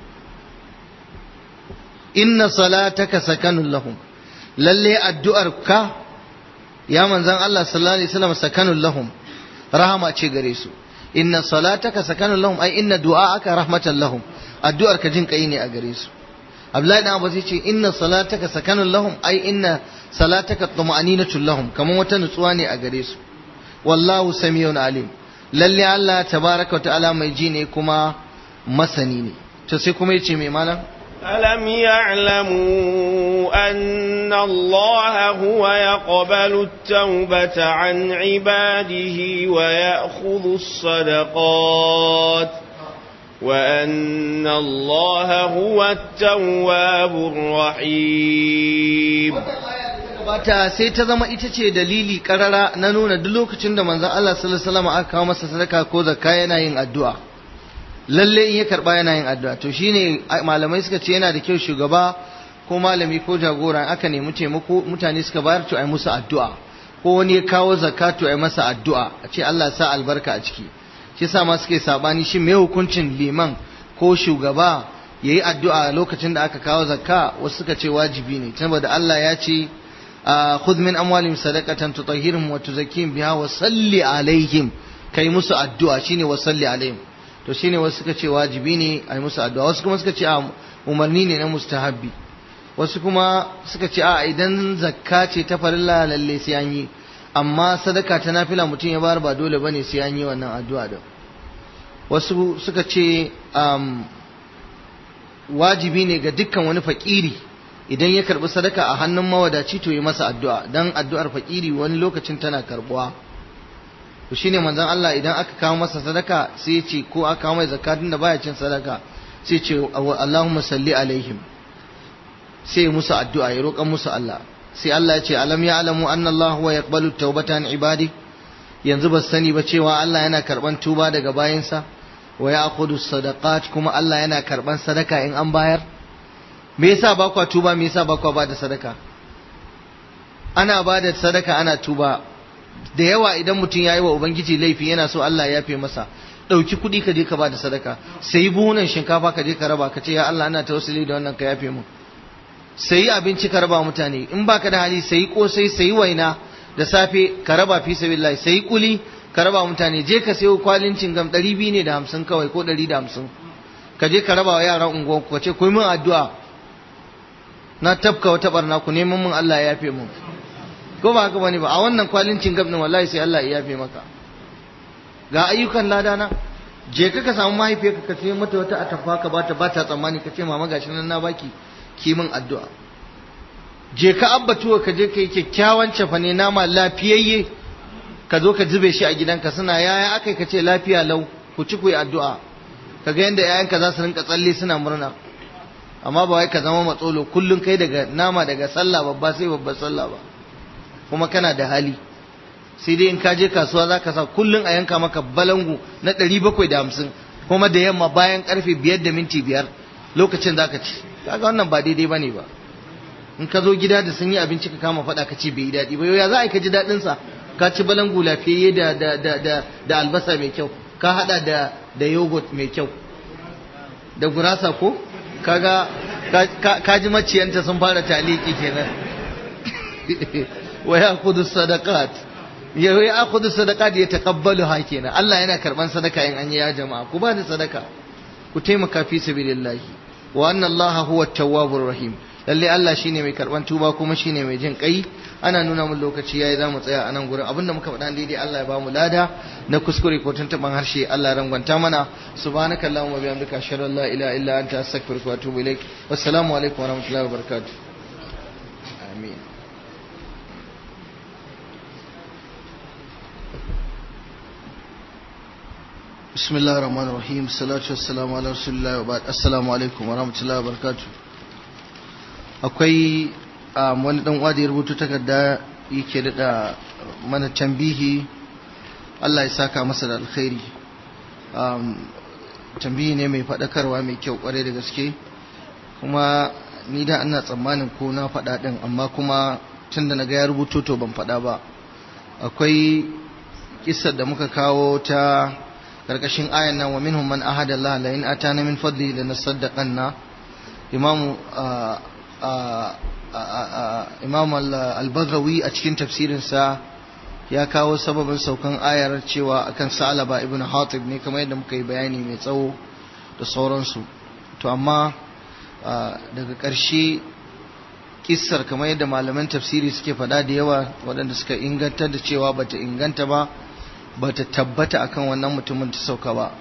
inna salataka sakanun lahum lalle addu'ar ka ya manzan Allah sallallahu alaihi wasallam sakanun lahum rahama ce gare su inna salataka sakanun lahum ai inna du'aaka rahmatan lahum addu'ar ka jin kai ne a gare su Abdullahi dan Abbas yace inna salataka sakanun lahum ai inna salataka tuma'aninatun lahum kaman wata nutsuwa ne a gare su wallahu samiyun alim lalle Allah tabaraka wa ta'ala mai ji ne kuma masani ne to sai kuma yace mai malam ألم يعلموا أن الله هو يقبل التوبة عن عباده ويأخذ الصدقات وأن الله هو التواب الرحيم bata sai ta zama ita ce dalili karara na nuna duk lokacin da manzon Allah sallallahu alaihi wasallam aka kawo masa sadaka ko zakka yana yin addu'a lalle in ya karba yana yin addu'a to shine malamai suka ce yana da kyau shugaba ko malami ko jagora aka nemi taimako mutane suka bayar to ai musu addu'a ko wani ya kawo zakka to ai masa addu'a a ce Allah ya sa albarka a ciki shi yasa ma suke sabani shi me hukuncin liman ko shugaba yayi addu'a lokacin da aka kawo zakka wasu suka ce wajibi ne saboda Allah ya ce khudh min amwalihim sadaqatan tutahhiruhum wa tuzakkihim biha wa salli alaihim kai musu addu'a shine wa salli alaihim to shine wasu suka ce wajibi ne a yi musu addu'a wasu kuma suka ce a umarni ne na mustahabbi wasu kuma suka ce a idan zakka ce ta farilla lalle sai an yi amma sadaka ta nafila mutum ya bayar ba dole bane sai an yi wannan addu'a da wasu suka ce wajibi ne ga dukkan wani fakiri idan ya karbi sadaka a hannun mawadaci to yi masa addu'a dan addu'ar fakiri wani lokacin tana karbuwa to shine manzon Allah idan aka kawo masa sadaka sai ya ce ko aka kawo mai zakatun da baya cin sadaka sai ce Allahumma salli alaihim sai musu addu'a ya roƙa musu Allah sai Allah ya ce alam ya alamu anna Allah huwa yaqbalu tawbatan ibadi yanzu ba sani ba cewa Allah yana karban tuba daga bayinsa wa ya'khudhu sadaqat kuma Allah yana karban sadaka in an bayar me yasa ba kwa tuba me yasa ba kwa ba da sadaka ana ba da sadaka ana tuba da yawa idan mutum ya yi wa ubangiji laifi yana so Allah ya yafe masa ɗauki kuɗi ka je ka ba da sadaka sai buhunan shinkafa ka je ka raba ka ce ya Allah ana tawassuli da wannan ka yafe mu sayi abinci ka raba mutane in baka da hali sayi kosai sayi waina da safe ka raba fi sabilillah sayi kuli ka raba mutane je ka sayo kwalin cingam ɗari biyu ne da hamsin kawai ko ɗari da hamsin ka je ka raba wa yaran unguwa ka ce ku min addu'a na tafka wata barna ku neman min Allah ya yafe mu ko ba haka bane ba a wannan kwalin cingam din wallahi sai Allah ya yafe maka ga ayyukan lada na je ka ka samu mahaifiyarka ka ce mata wata atafa ka bata bata tsammani ka ce mama gashi nan na baki ki min addu'a je ka abbatuwa ka je ka yi kyakkyawan cafane nama lafiyayye ka zo ka zube shi a gidanka suna yaya akai ka ce lafiya lau ku ci ku yi addu'a ka ga yadda yayanka za su rinka tsalle suna murna amma ba wai ka zama matsolo kullum kai daga nama daga sallah babba sai babbar sallah ba kuma kana da hali sai dai in ka je kasuwa za ka sa kullum a yanka maka balangu na ɗari bakwai da hamsin kuma da yamma bayan karfe biyar da minti biyar lokacin za ka ci kaga wannan ba daidai ba ne ba in ka zo gida da sun yi abinci ka kama faɗa ka ce bai yi daɗi ba ya za a yi ka ji daɗin sa ka ci balangu lafiyayye da da da da da albasa mai kyau ka haɗa da da yogurt mai kyau da gurasa ko kaga ka ji maciyanta sun fara taliki kenan wa ya'khudhu sadaqat ya ya'khudhu sadaqat ya taqabbalu ha kenan Allah yana karban sadaka in an yi ya jama'a ku ba da sadaka ku taimaka fi sabilillahi wa anna Allah huwa at-tawwabur rahim lalle Allah shine mai karban tuba kuma shine mai jin kai ana nuna mun lokaci yayi zamu tsaya a nan gurin abinda muka faɗa daidai Allah ya bamu lada na kuskure ko tuntuban harshe Allah ya rangwanta mana subhanaka allahumma bihamdika ashhadu an la ilaha illa anta astaghfiruka wa atubu ilaik wassalamu alaikum wa rahmatullahi wa barakatuh amin بسم الله الرحمن الرحيم الصلاة والسلام على رسول الله وبعد السلام عليكم ورحمة الله وبركاته akwai wani dan uwa da ya rubuta takarda yake da mana tambihi Allah ya saka masa da alkhairi tambihi ne mai faɗakarwa mai kyau kwarai da gaske kuma ni da ana tsammanin ko na faɗa ɗin amma kuma tun da na ga ya rubuto to ban faɗa ba akwai kisar da muka kawo ta karkashin ayan nan wa minhum man ahada Allah la in atana min fadli lanasaddaqanna imam imam al-baghawi a cikin tafsirin sa ya kawo sababin saukan ayar cewa akan Sa'laba ibn Hatib ne kamar yadda muka yi bayani mai tsawo da sauransu to amma daga ƙarshe kissar kamar yadda malaman tafsiri suke faɗa da yawa waɗanda suka inganta da cewa bata inganta ba ba ta tabbata akan wannan mutumin ta sauka ba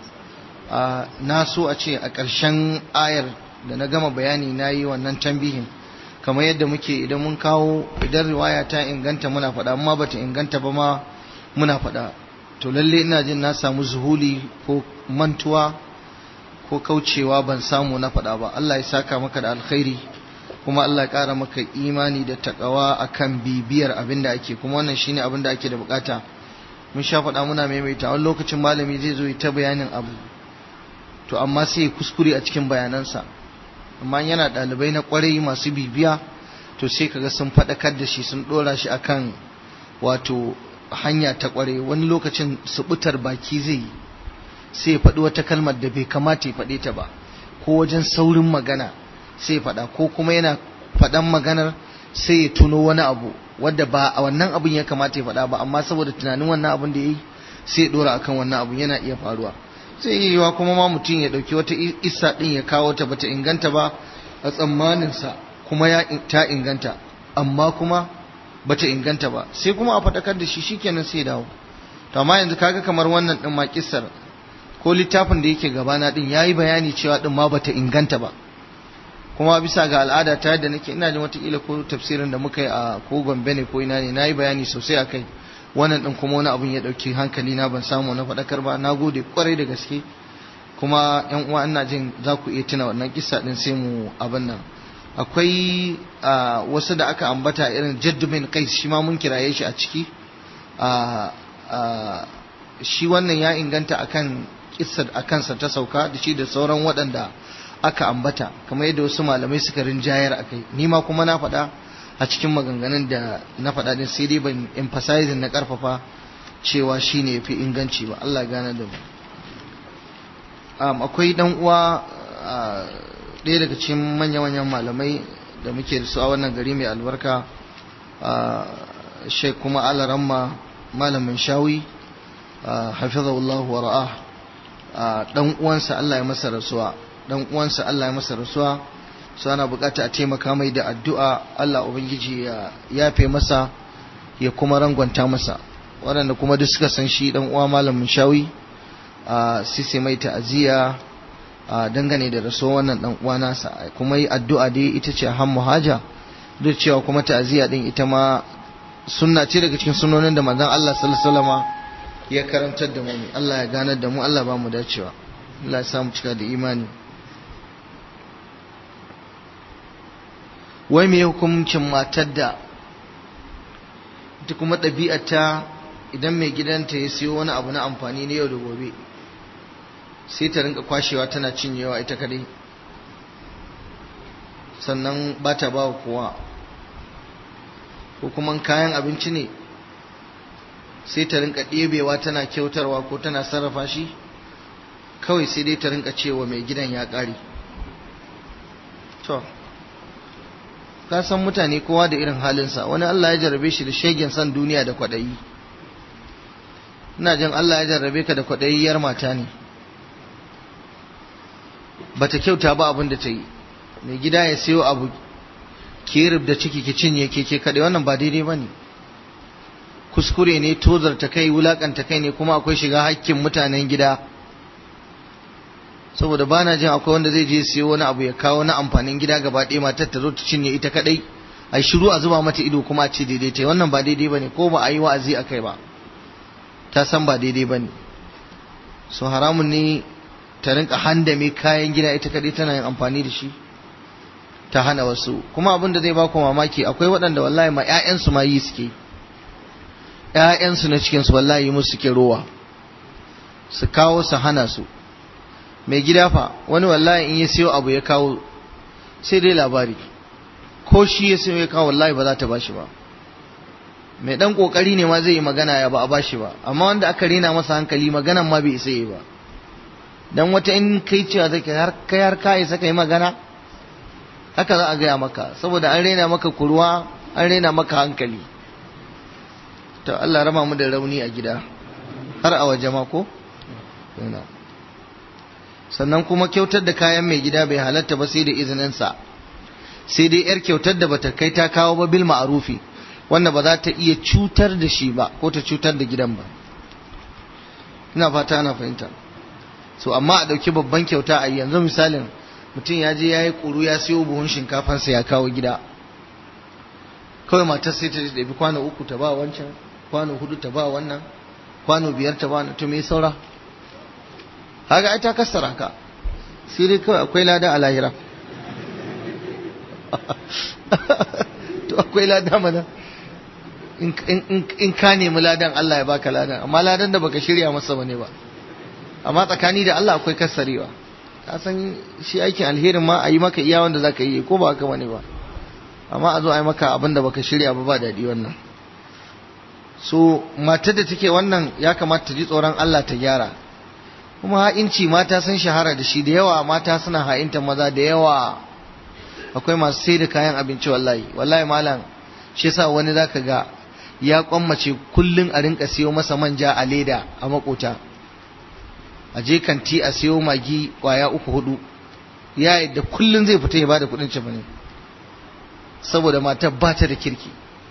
na so a ce a ƙarshen ayar da na gama bayani na yi wannan tambihin kamar yadda muke idan mun kawo idan riwaya ta inganta muna faɗa amma bata inganta ba ma muna faɗa to lalle ina jin na samu zuhuli ko mantuwa ko kaucewa ban samu na faɗa ba Allah ya saka maka da alkhairi kuma Allah ya ƙara maka imani da takawa akan bibiyar abin da ake kuma wannan shine abin da ake da bukata mun sha faɗa muna maimaita wani lokacin malami zai zo ta bayanin abu to amma sai kuskure a cikin bayanansa amma yana ɗalibai na ƙwarai masu bibiya to sai kaga sun faɗakar da shi sun ɗora shi akan wato hanya ta ƙwarai wani lokacin subutar baki zai yi sai ya faɗi wata kalmar da bai kamata ya faɗe ta ba ko wajen saurin magana sai ya faɗa ko kuma yana faɗan maganar sai ya tuno wani abu wadda ba a wannan abin ya kamata ya faɗa ba amma saboda tunanin wannan abin da ya yi sai ya ɗora akan wannan abin yana iya faruwa sai yi yiwa kuma ma mutum ya ɗauki wata isa ɗin ya kawo ta bata inganta ba a tsammaninsa kuma ya ta inganta amma kuma bata inganta ba sai kuma a faɗakar da shi shikenan sai dawo to amma yanzu kaga kamar wannan ɗin ma kissar ko littafin da yake gabana ɗin ya yi bayani cewa ɗin ma bata inganta ba kuma bisa ga al'ada ta yadda nake ina jin watakila ko tafsirin da muka yi a ko gombe ne ko ina ne na yi bayani sosai a kai wannan ɗin kuma wani abun ya ɗauki hankali na ban samu na faɗakar ba na gode kwarai da gaske kuma yan uwa ina jin za ku iya tuna wannan kisa ɗin sai mu abin nan akwai wasu da aka ambata irin jaddumin kai shi ma mun kiraye shi a ciki shi wannan ya inganta akan kissar a kansa ta sauka da shi da sauran waɗanda aka ambata kamar yadda wasu malamai suka rinjayar a kai ni ma kuma na faɗa a cikin maganganun da na faɗa din sai dai ban emphasizing na ƙarfafa cewa shi ne fi inganci ba Allah gane da mu akwai ɗan uwa ɗaya daga cikin manya-manyan malamai da muke da su a wannan gari mai albarka shek kuma alaramma malamin shawi hafizahullahu wa ra'ah dan uwansa Allah ya masa rasuwa dan uwansa Allah ya masa rasuwa su ana bukata a taimaka mai da addu'a Allah ubangiji ya yafe masa ya kuma rangwanta masa waɗanda kuma duk suka san shi dan uwa malamin shawi a sise mai ta'aziyya a dangane da rasuwa wannan dan uwa nasa kuma yi addu'a dai ita ce hammu haja duk cewa kuma ta'aziyya din ita ma sunna ce daga cikin sunonin da manzon Allah sallallahu alaihi wasallam ya karantar da mu Allah ya ganar da mu Allah ba mu dacewa Allah ya samu cika da imani wai me hukuncin matar da ita kuma ɗabi'ata idan mai gidanta ya siyo wani abu na amfani na yau da gobe sai ta rinka kwashewa tana cinyewa ita kadai sannan ba ta ba kowa ko kuma kayan abinci ne sai ta rinka ɗebewa tana kyautarwa ko tana sarrafa shi kawai sai dai ta rinka cewa mai gidan ya ƙare to ka san mutane kowa da irin halinsa wani Allah ya jarrabe shi da shegen san duniya da kwaɗayi ina jin Allah ya jarrabe ka da kwaɗayiyyar mata ne bata kyauta ba abin da ta yi mai gida ya sayo abu ki da ciki ki cinye ke ke kaɗai wannan ba daidai ba ne kuskure ne tozarta kai wulakanta kai ne kuma akwai shiga hakkin mutanen gida saboda ba na jin akwai wanda zai je siyo wani abu ya kawo na amfanin gida gaba ɗaya matar ta zo ta cinye ita kadai ai shiru a zuba mata ido kuma a ce daidai ta wannan ba daidai bane ko ba a yi wa'azi a kai ba ta san ba daidai bane so haramun ne ta rinka handame kayan gida ita kadai tana yin amfani da shi ta hana wasu kuma abin da zai baku mamaki akwai waɗanda wallahi ma 'ya'yansu ma yi suke ‘ya'yansu na cikinsu wallahi musu suke rowa su kawo su hana su mai gida fa wani wallahi in ya siyo abu ya kawo sai dai labari ko shi ya siyo ya kawo wallahi ba za ta bashi ba mai dan kokari ne ma zai yi magana ya ba a bashi ba amma wanda aka rena masa hankali maganan ma bai isa yi ba dan wata in kai cewa zai har kai har ka isa kai magana haka za a gaya maka saboda an rena maka kurwa an rena maka hankali to Allah rama mu da rauni a gida har a waje ma ko sannan kuma kyautar da kayan mai gida bai halatta ba sai da izininsa sai dai yar kyautar da bata kai ta kawo ba bil ma'arufi wanda ba za ta iya cutar da shi ba ko ta cutar da gidan ba ina fata ana fahimta so amma a ɗauki babban kyauta a yanzu misalin mutum ya je ya yi ƙuru ya siyo buhun shinkafansa ya kawo gida kawai matar sai ta ɗabi kwano uku ta ba wancan kwano hudu ta ba wannan kwano biyar ta ba wannan to me saura haka ai ta kassara ka sai dai kawai akwai lada a lahira to akwai lada mana in ka nemi ladan Allah ya baka ladan amma ladan da baka shirya masa bane ba amma tsakani da Allah akwai kassarewa ka san shi aikin alherin ma a yi maka iya wanda zaka yi ko ba haka bane ba amma a zo a yi maka abin da baka shirya ba ba daɗi wannan so matar da take wannan ya kamata ta ji tsoron Allah ta gyara kuma ha'inci mata sun shahara da shi da yawa mata suna ha'inta maza da yawa akwai masu sai da kayan abinci wallahi wallahi malam shi yasa wani zaka ga ya kwammace kullun a rinka siyo masa manja a leda a makota a je kanti a siyo magi kwaya uku hudu ya yadda kullun zai fita ya bada kudin cefa ne saboda matar ba ta da kirki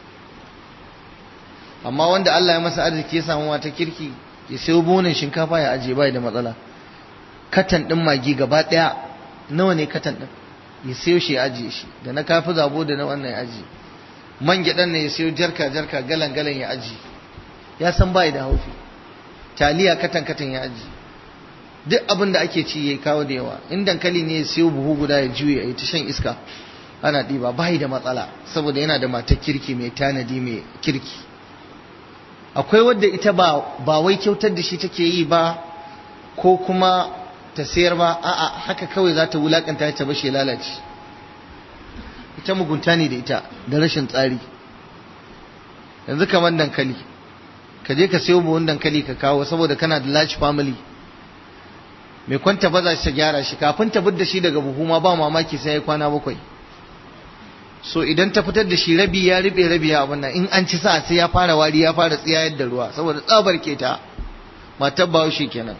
amma wanda Allah ya masa arziki ya samu mata kirki ya sayo bonin shinkafa ya ajiye bai da matsala katan din magi gaba daya nawa ne katan din ya sayo shi ya ajiye shi da na kafi zabo da na wannan ya ajiye man gyaɗan ne ya sayo jarka jarka galan galan ya ajiye ya san bai da haufi taliya katan katan ya ajiye duk abin da ake ci ya kawo da yawa in dankali ne ya sayo buhu guda ya juye ya ta shan iska ana ɗiba bai da matsala saboda yana da matar kirki mai tanadi mai kirki akwai wadda ita ba ba wai kyautar da shi take yi ba ko kuma ta sayar ba a'a haka kawai za ta wulakanta ta bashi lalace ita mugunta ne da ita da rashin tsari yanzu kamar dankali ka je ka sayo buhun dankali ka kawo saboda kana da large family mai kwanta ba za ta gyara shi kafin ta da shi daga buhu ma ba mamaki sai ya kwana bakwai so idan ta fitar da shi rabi ya rube rabi ya abin nan in an ci sa sai ya fara wari ya fara tsiyayar da ruwa saboda tsabar keta matar bahaushe kenan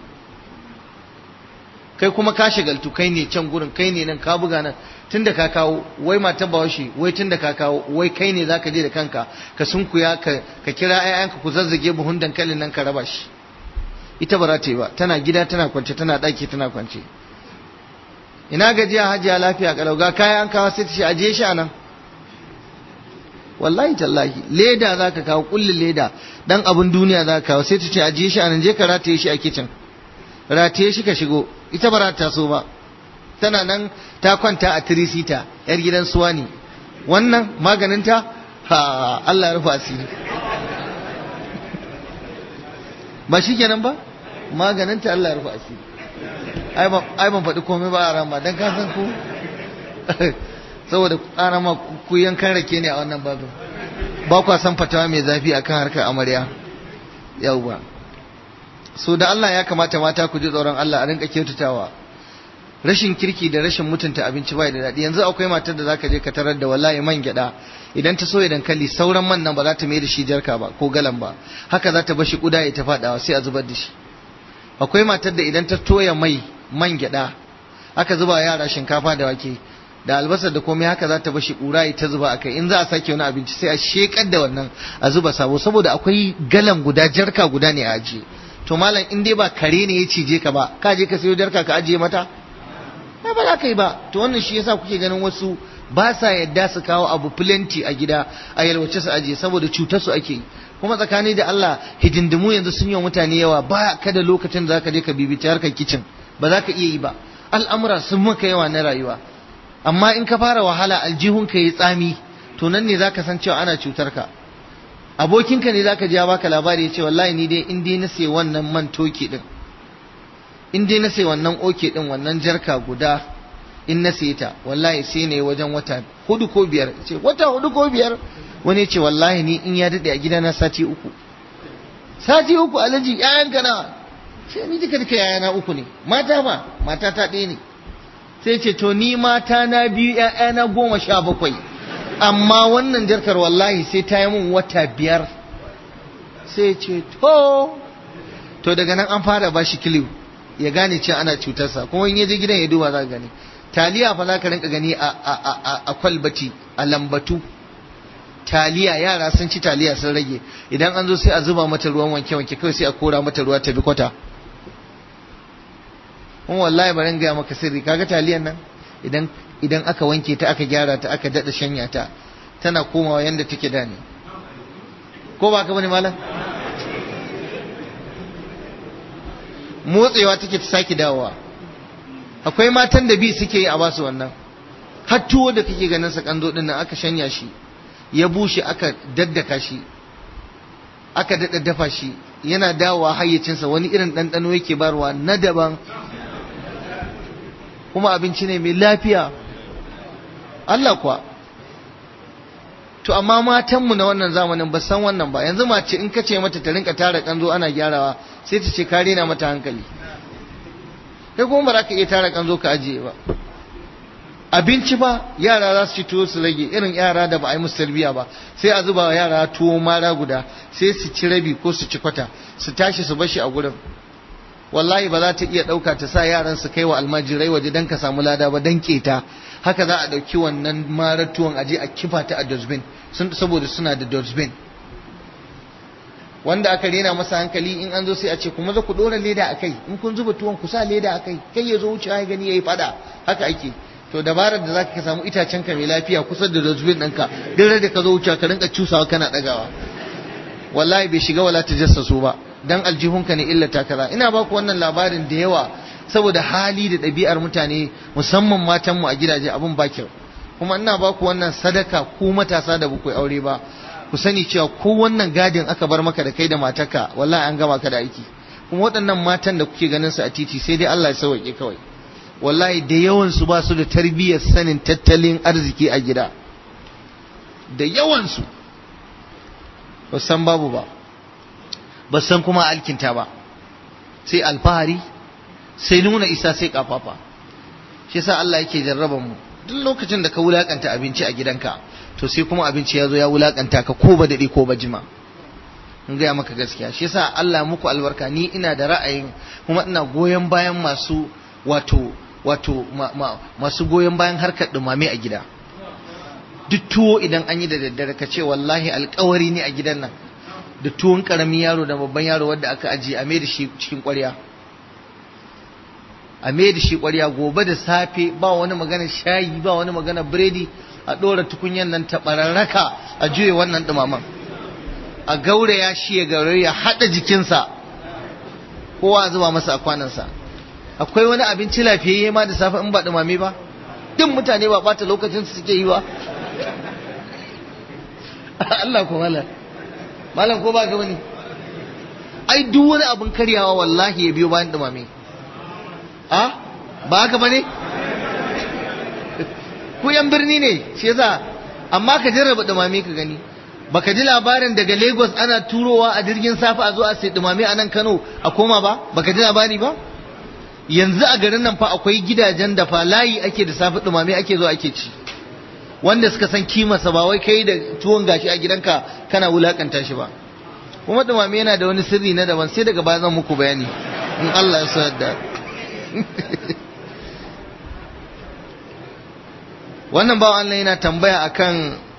kai kuma ka shagaltu kai ne can gurin kai ne nan ka buga nan tunda ka kawo wai matar bahaushe wai tunda ka kawo wai kai ne zaka je da kanka ka sunkuya ka ka kira ƴaƴanka ku zazzage buhun dankalin nan ka raba shi ita ba za ta yi ba tana gida tana kwance tana ɗaki tana kwance ina gajiya hajiya lafiya kalau ga kayan kawo sai ta ce ajiye shi a nan wallahi tallahi leda za ka kawo kullin leda dan abin duniya za ka kawo sai ta ce ajiye shi a nan je ka rataye shi a kicin rataye shi ka shigo ita ba za ta so ba tana nan ta kwanta a tirisita yar gidan suwa ne wannan maganinta ha Allah ya rufa asiri ba shi kenan ba maganinta Allah ya rufa asiri ai ban faɗi komai ba a rama don ka san ku saboda ƙara ma ku yankan rake ne a wannan babin ba kwa san fatawa mai zafi akan harkar amarya yauwa so da Allah ya kamata mata ku ji tsoron Allah a rinka kyautatawa rashin kirki da rashin mutunta abinci bai da daɗi yanzu akwai matar da zaka je ka tarar da wallahi man gyaɗa idan ta soya dankali sauran man nan ba za ta mai da shi jarka ba ko galan ba haka za ta bashi kuda ya ta faɗawa sai a zubar da shi akwai matar da idan ta toya mai man gyaɗa aka zuba yara shinkafa da wake da albasar da komai haka za ta bashi ƙura ta zuba a kai in za a sake wani abinci sai a shekar da wannan a zuba sabo saboda akwai galan guda jarka guda ne a ajiye to malam in dai ba kare ne ya cije ka ba ka je ka sayo jarka ka ajiye mata ai ba za ka yi ba to wannan shi yasa kuke ganin wasu ba sa yadda su kawo abu plenty a gida a yalwace su ajiye saboda cutar su ake yi kuma tsakani da Allah hidindimu yanzu sun yi wa mutane yawa ba ka da lokacin da zaka je ka bibici harkar kicin ba za ka iya yi ba al'amura sun maka yawa na rayuwa amma in ka fara wahala aljihunka yi tsami to nan ne zaka san cewa ana cutar ka abokinka ne zaka ji ya baka labari ya ce wallahi ni dai in dai na sai wannan man toki din in dai na sai wannan oke din wannan jarka guda in na sai ta wallahi sai ne wajen wata hudu ko biyar ce wata hudu ko biyar wani ce wallahi ni in ya dade a gidana sati uku sati uku alaji ƴaƴan ka na sai ni duka duka ƴaƴana uku ne mata ma mata ta ɗaya ne sai ce to ni mata na biyu ƴaƴana goma sha bakwai amma wannan jarkar wallahi sai ta yi mun wata biyar sai ce to to daga nan an fara bashi kiliu ya gane cewa ana cutarsa kuma in ya je gidan ya duba za ka gani taliya fa za ka rinka gani a kwalbati a lambatu taliya yara sun ci taliya sun rage idan an zo sai a zuba mata ruwan wanke wanke kawai sai a kora mata ruwa ta bi kwata kuma wallahi bari gaya maka sirri kaga taliyan nan idan idan aka wanke ta aka gyara ta aka dada shanya ta tana komawa yanda take da ne ko ba ka bane malam motsewa take ta sake dawowa akwai matan da bi suke yi a basu wannan har tuwo da kake ganin sa kando din nan aka shanya shi ya bushe aka daddaka shi aka dada dafa shi yana dawowa hayyacinsa wani irin ɗanɗano yake barwa na daban kuma abinci ne mai lafiya Allah kuwa to amma matanmu na wannan zamanin ba san wannan ba yanzu mace in ka ce mata ta rinka tara kanzo ana gyarawa sai ta ce ka rena mata hankali kai kuma ba za ka iya tara kanzo ka ajiye ba abinci ba yara za su ci tuwo su rage irin yara da ba a yi musu tarbiyya ba sai a zuba wa yara tuwo mara guda sai su ci rabi ko su ci kwata su tashi su bashi a gurin wallahi ba za ta iya ɗauka ta sa yaran su kai wa almajirai waje don ka samu lada ba don keta haka za a ɗauki wannan marar tuwon aje a kifa ta a dustbin saboda suna da dustbin wanda aka rena masa hankali in an zo sai a ce kuma za ku ɗora leda a kai in kun zuba tuwon ku sa leda a kai kai ya zo wuce ya gani ya yi fada haka ake to dabarar da zaka ka samu itacen ka mai lafiya kusa da dustbin ɗinka duk da ka zo wuce ka rinka cusawa kana ɗagawa wallahi bai shiga wala ta jassasu ba dan aljihunka ne illata kaza ina ba ku wannan labarin da yawa saboda hali da ɗabi'ar mutane musamman matanmu a gidaje abin ba kyau kuma ina ba ku wannan sadaka ku matasa da bakwai aure ba ku sani cewa ko wannan gadin aka bar maka da kai da matarka wallahi an gama ka da aiki kuma waɗannan matan da kuke ganin su a titi sai dai Allah ya sauke kawai wallahi da yawan su ba su da tarbiyyar sanin tattalin arziki a gida da yawan su ba san babu ba ba san kuma alkinta ba sai alfahari sai nuna isa sai kafafa shi yasa Allah yake jarraban mu duk lokacin da ka wulakanta abinci a gidanka to sai kuma abinci ya zo ya wulakanta ka ko ba dade ko ba jima in gaya maka gaskiya shi yasa Allah muku albarka ni ina da ra'ayin kuma ina goyon bayan masu wato wato ma, ma, masu goyon bayan harkar dumame a gida duk tuwo idan an yi da daddare ka ce wallahi alkawari ne a gidan nan da tuwon karamin yaro da babban yaro wanda aka ajiye a da shi cikin ƙwarya a da shi ƙwarya gobe da safe ba wani magana shayi ba wani magana biredi a ɗora tukunyan nan ta ɓararraka a juye wannan ɗumaman a gauraya shi ya gauraya ya haɗa jikinsa kowa a zuba masa a kwanansa akwai wani abinci lafiyayye ma da safe in ba ɗumame ba duk mutane ba ɓata lokacin su suke yi ba Allah ko malam malam ko ba ga wani ai duk wani abin karyawa wallahi ya biyo bayan ɗumame a ba haka ba ne ku yan birni ne shi yasa amma ka jarraba dumame ka gani baka ji labarin daga Lagos ana turowa a jirgin safa a zo a sai dumame a nan Kano a koma ba baka ji labari ba yanzu a garin nan fa akwai gidajen da fa layi ake da safe dumame ake zo ake ci wanda suka san kimarsa ba wai kai da tuwon gashi a gidanka kana wulakanta shi ba kuma dumame yana da wani sirri na daban sai daga baya zan muku bayani in Allah ya sa da wannan bawan Allah yana tambaya akan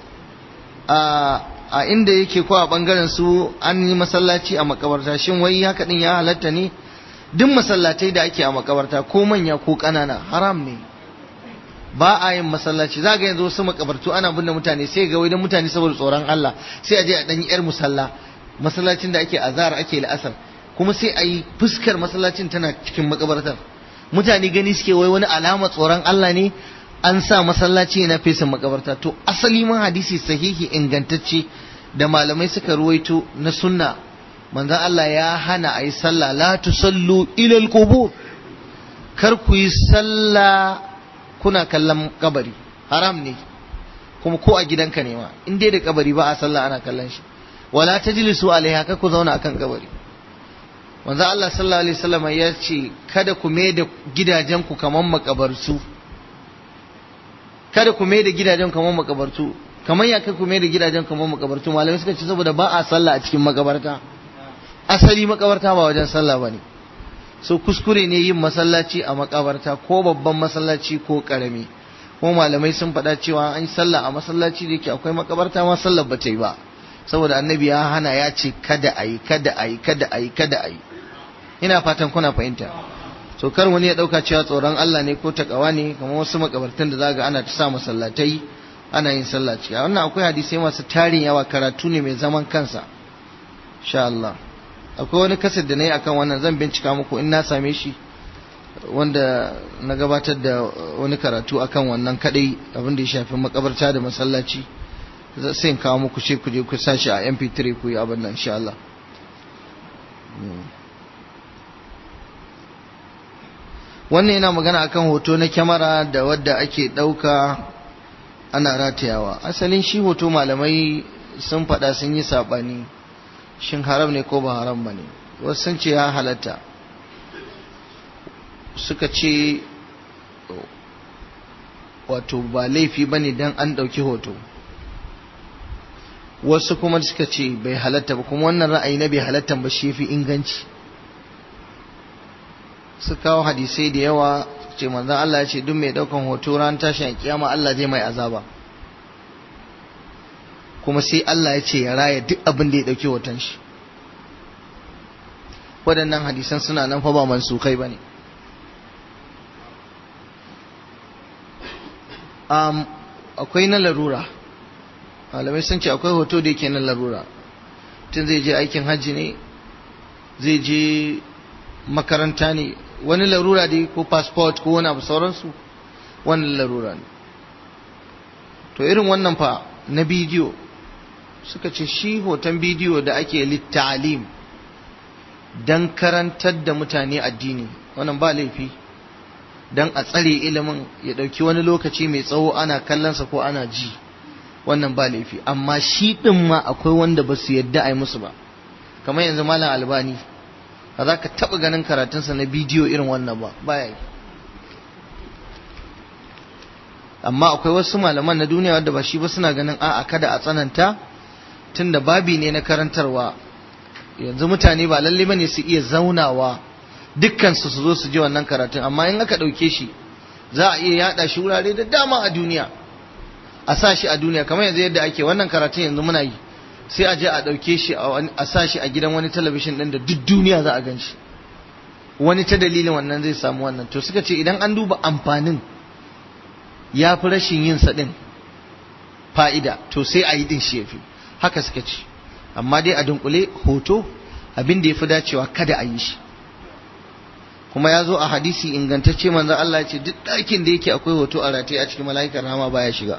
a inda yake ko a bangaren su an yi masallaci a makabarta shin wai haka din ya halatta ne duk masallatai da ake a makabarta ko manya ko ƙanana haram ne ba a yin masallaci za ga yanzu wasu makabartu ana binne mutane sai ga wai mutane saboda tsoron Allah sai a je a danyi yar musalla masallacin da ake azhar ake la'asar kuma sai a yi fuskar masallacin tana cikin makabartar mutane gani suke wai wani alama tsoron Allah ne an sa masallaci na fesin makabarta to asali ma hadisi sahihi ingantacce da malamai suka ruwaito na sunna manzon Allah ya hana a yi sallah la tusallu ila al-qubur kar ku yi sallah kuna kallon kabari haram ne kuma ko a gidanka ne ma in dai da kabari ba a sallah ana kallon shi wala tajlisu alaiha kar ku zauna akan kabari manzo Allah sallallahu alaihi wasallam ya ce kada ku mai da gidajen ku kaman makabarsu kada ku mai da gidajen kaman makabartu kaman ya kai ku mai da gidajen kaman makabartu malamai suka ce saboda ba a sallah a cikin makabarta asali makabarta ba wajen sallah bane so kuskure ne yin masallaci a makabarta ko babban masallaci ko karami ko malamai sun faɗa cewa an yi sallah a masallaci da yake akwai makabarta ma sallar ba ta yi ba saboda annabi ya hana ya ce kada a yi kada a yi kada a yi kada a yi ina fatan kuna fahimta so kar wani ya ɗauka cewa tsoron Allah ne ko takawa ne kamar wasu makabartan da zaga ana ta sa masallatai ana yin sallah ciki wannan akwai hadisai masu tarin yawa karatu ne mai zaman kansa insha Allah akwai wani kasar da na yi akan wannan zan bincika muku in na same shi wanda na gabatar da wani karatu akan wannan kadai abin da ya shafi makabarta da masallaci sai in kawo muku shi ku je ku sashi a mp3 ku yi abin nan insha Allah wannan yana magana akan hoto na kyamara da wadda ake ɗauka ana ratayawa asalin shi hoto malamai sun faɗa sun yi saɓani shin haram ne ko ba haram ba ne wasu sun ce ya halatta suka ce wato ba laifi ba ne don an ɗauki hoto wasu kuma suka ce bai halatta ba kuma wannan ra'ayi na bai halatta ba shi fi inganci su kawo hadisai da yawa ce manzan Allah ya ce duk mai ɗaukan hoto ran tashin kiyama Allah zai mai azaba kuma sai Allah ya ce ya raya duk abin da ya ɗauki hoton shi waɗannan hadisan suna nan fa ba mansukai ba ne akwai na larura malamai sun ce akwai hoto da yake na larura tun zai je aikin hajji ne zai je makaranta ne wani larura dai ko passport ko wani abu sauransu wani larura ne to irin wannan fa na bidiyo suka ce shi hoton bidiyo da ake littalim don karantar da mutane addini wannan ba laifi don a tsare ilimin ya ɗauki wani lokaci mai tsawo ana kallonsa ko ana ji wannan ba laifi amma shi ɗin ma akwai wanda ba su yadda a yi musu ba kamar yanzu malam albani ba za ka taɓa ganin karatunsa na bidiyo irin wannan ba baya yi amma akwai wasu malaman na duniya wadda ba shi ba suna ganin a'a kada a tsananta tunda babi ne na karantarwa yanzu mutane ba lalle bane su iya zaunawa dukkan su su zo su ji wannan karatun amma in aka ɗauke shi za a iya yada shi wurare da dama a duniya a sa shi a duniya kamar yanzu yadda ake wannan karatun yanzu muna yi sai a je a ɗauke shi a sa shi a gidan wani talabishin ɗin da duk duniya za a gan shi wani ta dalilin wannan zai samu wannan to suka ce idan an duba amfanin ya fi rashin yin sa ɗin fa'ida to sai a yi ɗin shi ya fi haka suka ce amma dai a dunkule hoto abin da ya fi dacewa kada a yi shi kuma ya zo a hadisi ingantacce manzon Allah ya ce duk ɗakin da yake akwai hoto a rataye a cikin mala'ikar rama baya shiga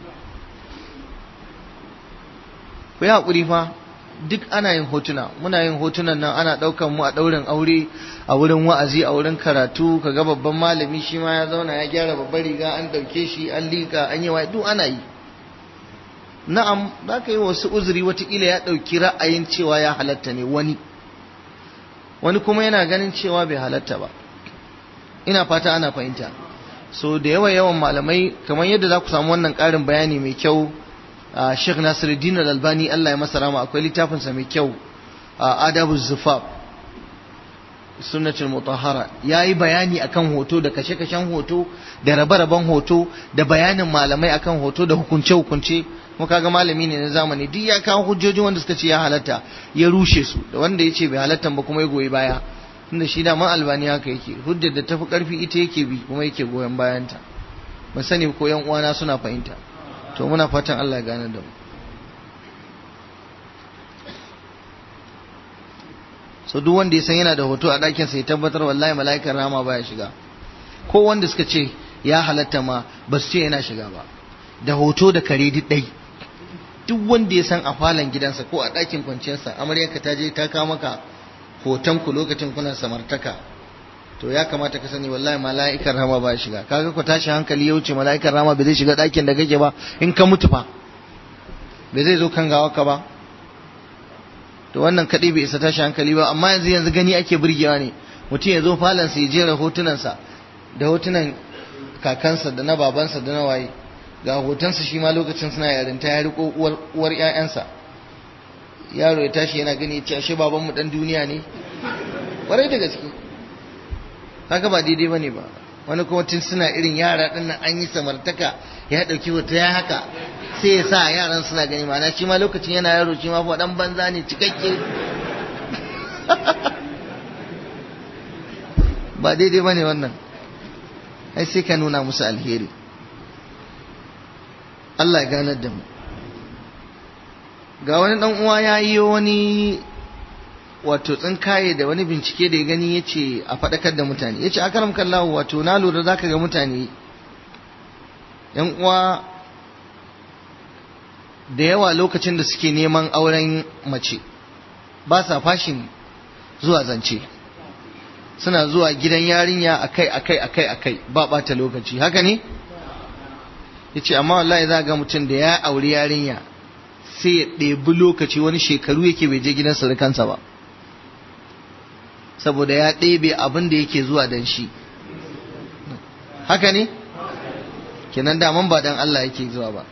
ku yi haƙuri fa duk ana yin hotuna muna yin hotunan nan ana ɗaukan mu a ɗaurin aure a wurin wa'azi a wurin karatu kaga babban malami shi ma ya zauna ya gyara babbar riga an ɗauke shi an liƙa an yi wa duk ana yi na'am za ka yi wasu uzuri watakila ya ɗauki ra'ayin cewa ya halatta ne wani wani kuma yana ganin cewa bai halatta ba ina fata ana fahimta so da yawa yawan malamai kamar yadda za ku samu wannan ƙarin bayani mai kyau Sheikh Nasiruddin Al-Albani Allah ya masa rama akwai littafinsa mai kyau Adabu Zufaf Sunnatul Mutahhara yayi bayani akan hoto da kashe-kashen hoto da rabe-raben hoto da bayanin malamai akan hoto da hukunce-hukunce kuma kaga malami ne na zamani duk ya kawo hujjoji wanda suka ce ya halatta ya rushe su da wanda ya ce bai halatta ba kuma ya goyi baya tunda shi da man albani haka yake hujjar da tafi karfi ita yake bi kuma yake goyon bayanta ban sani ko yan uwana suna fahimta to muna fatan Allah ya gane da mu so duk wanda ya san yana da hoto a ɗakin sa ya tabbatar wallahi mala'ikan rama baya shiga ko wanda suka ce ya halatta ma ba su ce yana shiga ba da hoto da kare duk ɗai duk wanda ya san a falon gidansa ko a ɗakin kwanciyarsa amaryarka ta je ta kawo maka hoton ku lokacin kuna samartaka to ya kamata ka sani wallahi mala'ikar rama ba shiga kaga ku tashi hankali ya wuce mala'ikar rama bai zai shiga ɗakin da kake ba in ka mutu fa bai zai zo kan gawa ka ba to wannan kaɗai bai isa tashi hankali ba amma yanzu yanzu gani ake burgewa ne mutum ya zo falonsa ya jera hotunansa da hotunan kakansa da na babansa da na waye ga hotonsa shi ma lokacin suna yarinta ya riko uwar ƴaƴansa yaro ya tashi yana gani ya ce ashe babanmu dan duniya ne ƙwarai da gaske haka ba daidai bane ba wani kuma tun suna irin yara din nan an yi samartaka ya dauki hoto ya haka sai ya sa yaran suna gani ma'ana shi ma lokacin yana yaro shi ma fa dan banza ne cikakke ba daidai bane wannan ai sai ka nuna musu alheri Allah ya ganar da mu ga wani dan uwa ya yi wani wato tsinkaye da wani bincike da ya gani ya ce a faɗakar da mutane ya ce a karam kallahu wato na lura za ka ga mutane yan uwa da yawa lokacin da suke neman auren mace ba sa fashin zuwa zance suna zuwa gidan yarinya akai akai akai akai ba ɓata lokaci haka ne ya ce amma wallahi za ga mutum da ya auri yarinya sai ya ɗebi lokaci wani shekaru yake bai je gidan surukansa ba saboda ya ɗebe abin da yake zuwa dan shi haka ne kenan daman ba dan Allah yake zuwa ba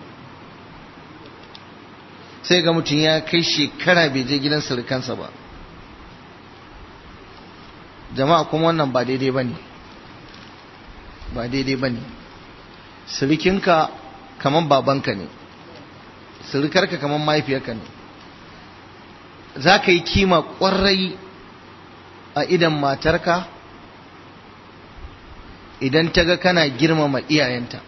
sai ga mutum ya kai shekara bai je gidan surukansa ba jama'a kuma wannan ba daidai ba ne ba daidai ba ne surukinka kamar babanka ne surukarka kamar mahaifiyarka ne za ka yi kima ƙwarai a idan matarka idan ta ga kana girmama iyayenta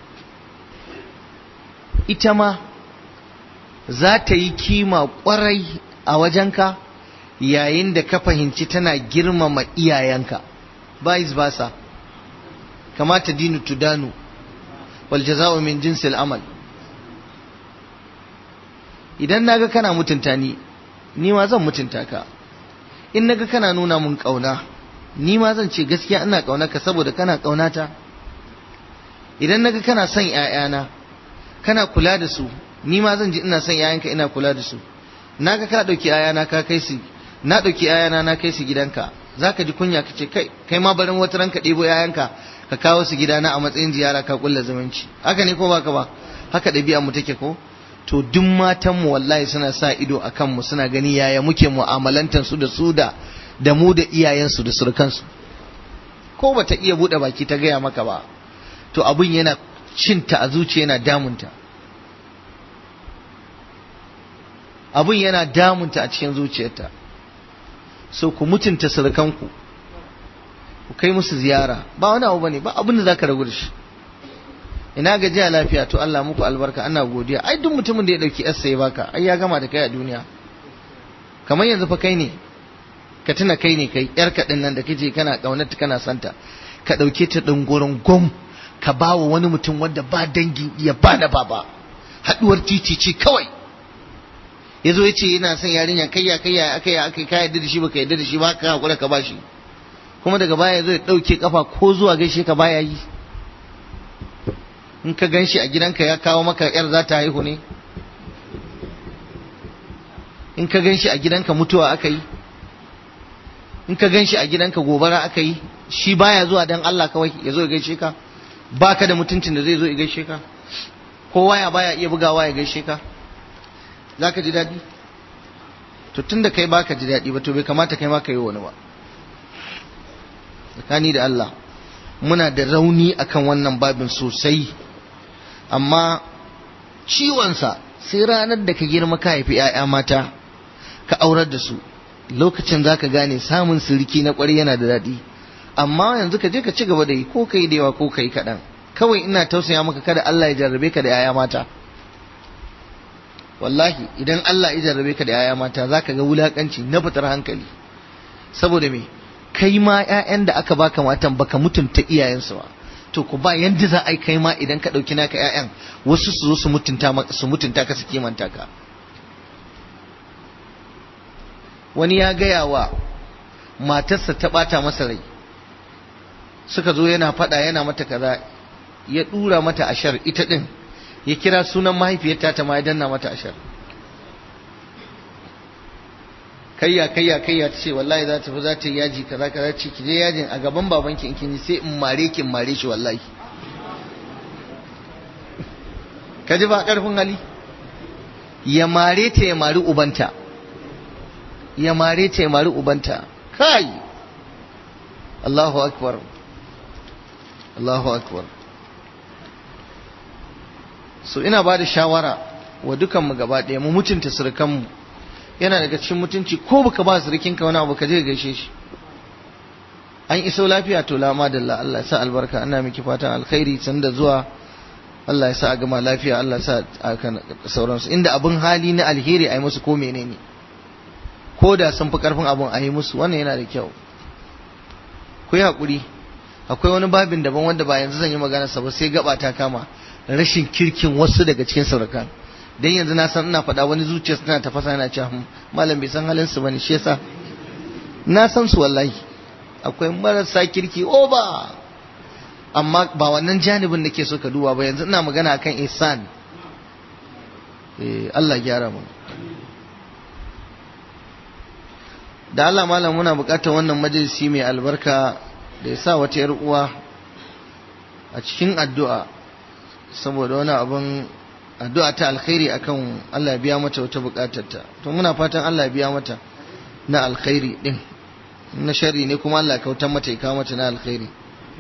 ita ma za ta yi kima ƙwarai a wajenka yayin da ka fahimci tana girmama iyayenka vice versa kamata dinu tudanu wal jaza'u min jinsil amal idan naga kana mutunta ni ni ma zan mutunta ka in naga kana nuna mun kauna ni ma zan ce gaskiya ina ka saboda kana kaunata idan naga kana son ƴaƴana kana kula da su ni ma zan ji ina son ƴaƴanka ina kula da su naga ka dauki ƴaƴana ka kai su na dauki ƴaƴana na kai su gidanka zaka ji kunya kace kai kai ma barin wata ranka ɗebo ƴaƴanka ka kawo su gidana a matsayin ziyara ka kulla zumunci haka ne ko baka ba haka ɗabi'a mu take ko to duk matan mu wallahi suna sa ido akan mu suna gani yaya muke mu'amalantar su da su da da mu da iyayen su da surukan su ko bata iya bude baki ta gaya maka ba to abun yana cinta a zuciya yana damunta abun yana damunta a cikin zuciyarta so ku mutunta surukanku ku kai musu ziyara ba wani abu bane ba abin da zaka ragu da shi ina gajiya lafiya to Allah muku albarka ana godiya ai duk mutumin da ya dauki yarsa ya baka ai ya gama da kai a duniya kamar yanzu fa kai ne ka tuna kai ne kai yar ka nan da kace kana kaunarta kana santa ka dauke ta dingurin gom ka bawa wani mutum wanda ba dangi ya ba da baba haduwar titi ce kawai yazo yace yana son yarinya kayya kayya akai akai ka yadda da shi baka yadda da shi ba ka hakura ka bashi kuma daga baya zai ɗauke kafa ko zuwa gaishe ka baya yi in ka gan shi a gidanka ya kawo maka yar za ta haihu ne in ka gan shi a gidanka mutuwa aka yi in ka gan shi a gidanka gobara aka yi shi baya zuwa dan Allah kawai ya zo ya gaishe ka baka da mutuncin da zai zo ya gaishe ka ko waya baya iya bugawa ya gaishe ka zaka ji daɗi to tunda kai baka ji daɗi ba to bai kamata kai ma ka yi wani ba tsakani da Allah muna da rauni akan wannan babin sosai amma ciwonsa sai ranar da ka girma ka haifi 'ya'ya mata ka aurar da su lokacin za ka gane samun siriki na ƙwari yana da daɗi amma yanzu ka je ka ci gaba da yi ko kai da yawa ko kai kaɗan kawai ina tausaya maka kada Allah ya jarrabe ka da yaya mata wallahi idan Allah ya jarrabe ka da yaya mata zaka ga wulakanci na fitar hankali saboda me kai ma ƴaƴan da aka baka matan baka mutunta iyayensu ba to ku ba yanda za a yi kai ma idan ka ɗauki naka ƴaƴan wasu su zo su mutunta su mutunta ka su kimanta ka wani ya gaya wa matarsa ta ɓata masa rai suka zo yana faɗa yana mata kaza ya ɗura mata ashar ita ɗin ya kira sunan mahaifiyarta ta ma ya danna mata ashar kayya kayya kayya ta ce wallahi za ta fi za ta yi yaji kaza kaza ce ki je yajin a gaban babanki in kin yi sai in mare ki in mare shi wallahi ka ji ba karfin hali ya mare ta ya mari ubanta ya mare ta ya mari ubanta kai Allahu akbar Allahu akbar so ina ba da shawara wa dukanmu gaba ɗaya mu mutunta surukanmu yana daga cikin mutunci ko baka ba surukinka wani abu ka je gaishe shi an iso lafiya to lama da Allah ya sa albarka ana miki fatan alkhairi sanda zuwa Allah ya sa a gama lafiya Allah ya sa a kan sauransu inda abin hali na alheri a yi musu ko menene ko da sun fi karfin abin a yi musu wannan yana da kyau ku yi haƙuri akwai wani babin daban wanda ba yanzu zan yi magana sa ba sai gaba ta kama rashin kirkin wasu daga cikin saurakan dan yanzu na san ina faɗa wani zuciya tana tafasa yana cewa malam bai san halin su bane shi yasa na san su wallahi akwai marasa kirki oba amma ba wannan janibin nake so ka duba ba yanzu ina magana akan ihsan eh Allah gyara mu da Allah malam muna buƙatar wannan majalisi mai albarka da ya sa wata yar uwa a cikin addu'a saboda wani abin addu'a ta alkhairi akan Allah ya biya mata wata buƙatarta to muna fatan Allah ya biya mata na alkhairi din na sharri ne kuma Allah ya kautar mata ya kawo mata na alkhairi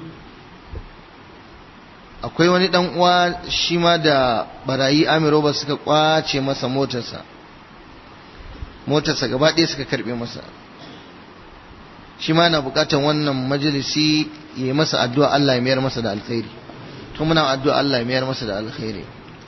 akwai wani dan uwa shi ma da barayi amiro ba suka kwace masa motarsa motarsa gaba ɗaya suka karɓe masa shi ma na buƙatar wannan majalisi ya yi masa addu'a Allah ya mayar masa da alkhairi to muna addu'a Allah ya mayar masa da alkhairi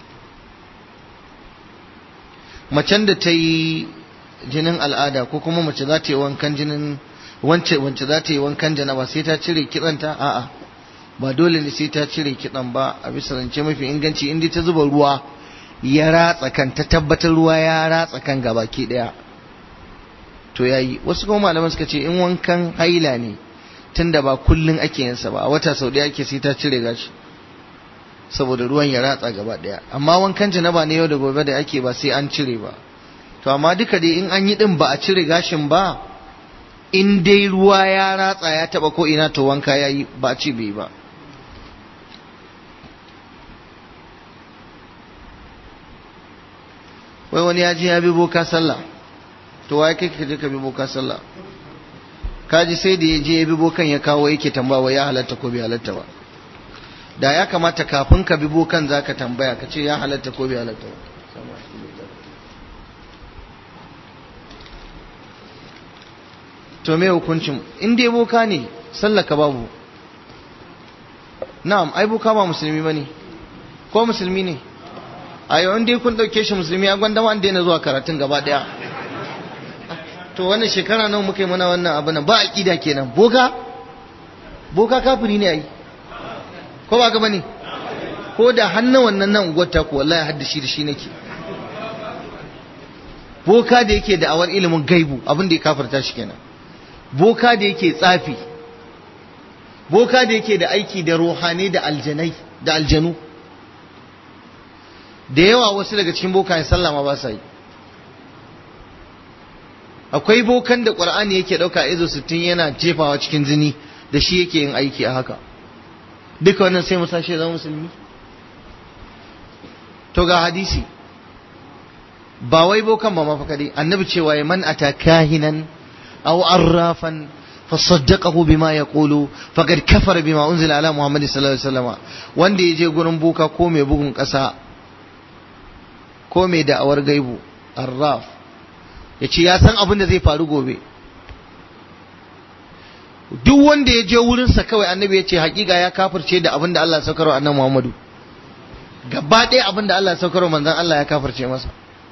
macen da ta yi jinin al'ada ko kuma mace za ta yi wankan jinin wance wance za ta yi wankan janaba sai ta cire kitsanta a'a ba dole ne sai ta cire kitsan ba a bisa rance mafi inganci inda ta zuba ruwa ya ratsa kan ta tabbatar ruwa ya ratsa kan gabaki daya to yayi wasu kuma malaman suka ce in wankan haila ne tunda ba kullun ake yin sa ba a wata sau daya ake sai ta cire gashi saboda ruwan ya ratsa gaba daya amma wankan janaba ne yau da gobe da ake ba sai an cire ba to amma duka dai in an yi din ba a cire gashin ba in dai ruwa ya ratsa ya taba ko ina to wanka yayi ba a ci bai ba wai wani ya je ya bi boka sallah to wai kai ka je ka bi boka sallah kaji sai da ya je ya bi bokan ya kawo yake tambawa ya halatta ko bai halatta ba da ya kamata kafin ka bi bokan zaka tambaya ka ce ya halatta ko bai halatta ba to me hukuncin in dai boka ne sallaka babu na'am ai boka ba musulmi bane ko musulmi ne a yau dai kun dauke shi musulmi a gwanda wanda yana zuwa karatun gaba daya to wannan shekara nawa muka yi mana wannan abu nan ba aqida kenan boka boka kafiri ne ai ko ba ga bane ko da hannu wannan nan gwata ko wallahi haddashi da shi nake boka da yake da awar ilimin gaibu abin da ya kafirta shi kenan boka da yake tsafi boka da yake da aiki da ruhani da aljanai da aljanu da yawa wasu daga cikin bokayen sallah ma ba sa yi akwai bokan da qur'ani yake dauka izo 60 yana jefawa cikin jini da shi yake yin aiki a haka duka wannan sai musa shi zama musulmi to ga hadisi ba wai bokan ba mafaka dai annabi cewa ya man ata kahinan aw arrafan fasaddaqahu bima yaqulu faqad kafara bima unzila ala muhammad sallallahu alaihi wasallam wanda yaje gurin boka ko mai bugun kasa ko mai da'awar gaibu arraf yace ya san abin da zai faru gobe duk wanda ya je wurinsa kawai annabi ya ce hakika ya kafirce da abin da Allah ya saukarwa annabi Muhammadu gaba ɗaya abin da Allah ya saukarwa manzon Allah ya kafirce masa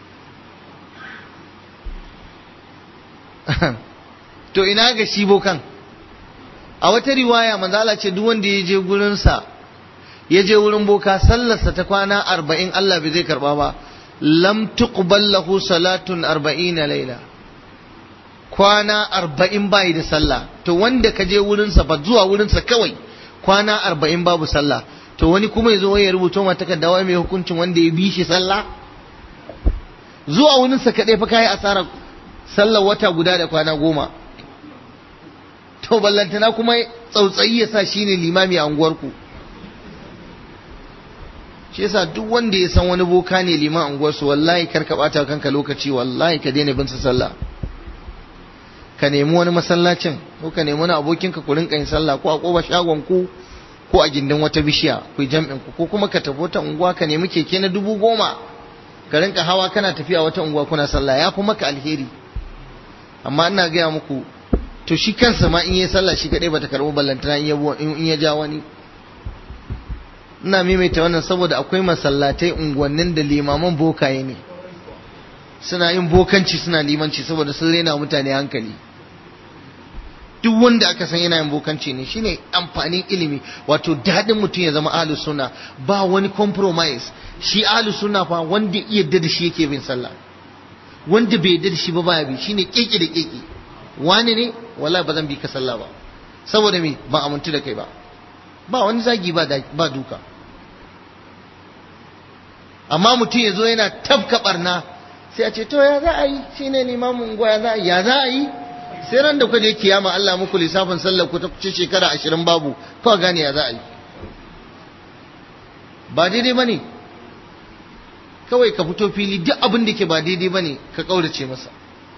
to ina ga shi bokan a wata riwaya manzo Allah ce duk wanda ya je gurinsa ya je wurin boka sallarsa ta kwana arba'in Allah bai zai karba ba lam tuqbal lahu salatun arba'ina laila kwana arba'in bai da sallah to wanda ka je wurinsa ba zuwa wurinsa kawai kwana arba'in babu sallah to wani kuma ya zo ya rubuta mata takarda mai hukuncin wanda ya bi shi sallah zuwa wurinsa kaɗai fa kayi asarar sallar wata guda da kwana goma to ballantana kuma tsautsayi ya sa shine limami a unguwarku shi yasa duk wanda ya san wani boka ne liman a unguwarsu wallahi kar ka bata kanka lokaci wallahi ka daina bin sa sallah ka nemi wani masallacin ko ka nemi wani abokinka ku rinka yin sallah ko a koba shagon ku ko a gindin wata bishiya ku jam'in ku ko kuma ka tafi wata unguwa ka nemi keke na dubu goma ka rinka hawa kana tafiya wata unguwa kuna sallah ya fi maka alheri amma ina gaya muku to shi kansa ma in yi sallah shi kadai bata karɓi ballantana in ya ja wani ina maimaita wannan saboda akwai masallatai unguwannin da limaman bokaye ne suna yin bokanci suna limanci saboda sun rena mutane hankali duk wanda aka san yana yin bokanci ne shine amfanin ilimi wato daɗin mutum ya zama ahlus sunna ba wani compromise shi ahlus sunna fa wanda iya da shi yake bin sallah wanda bai yarda da shi ba baya bi shine keke da keke wani ne wallahi ba zan bi ka sallah ba saboda me ba amintu da kai ba ba wani zagi ba ba duka amma mutum ya zo yana tafka barna sai a ce to ya za a yi shine limamin unguwa ya za a yi ya za a yi sai ran da kuka je kiyama Allah muku lissafin sallar ku ta kuce shekara ashirin babu kawai gane ya za a yi ba daidai ba ne kawai ka fito fili duk abin da ke ba daidai ba ne ka ƙaurace masa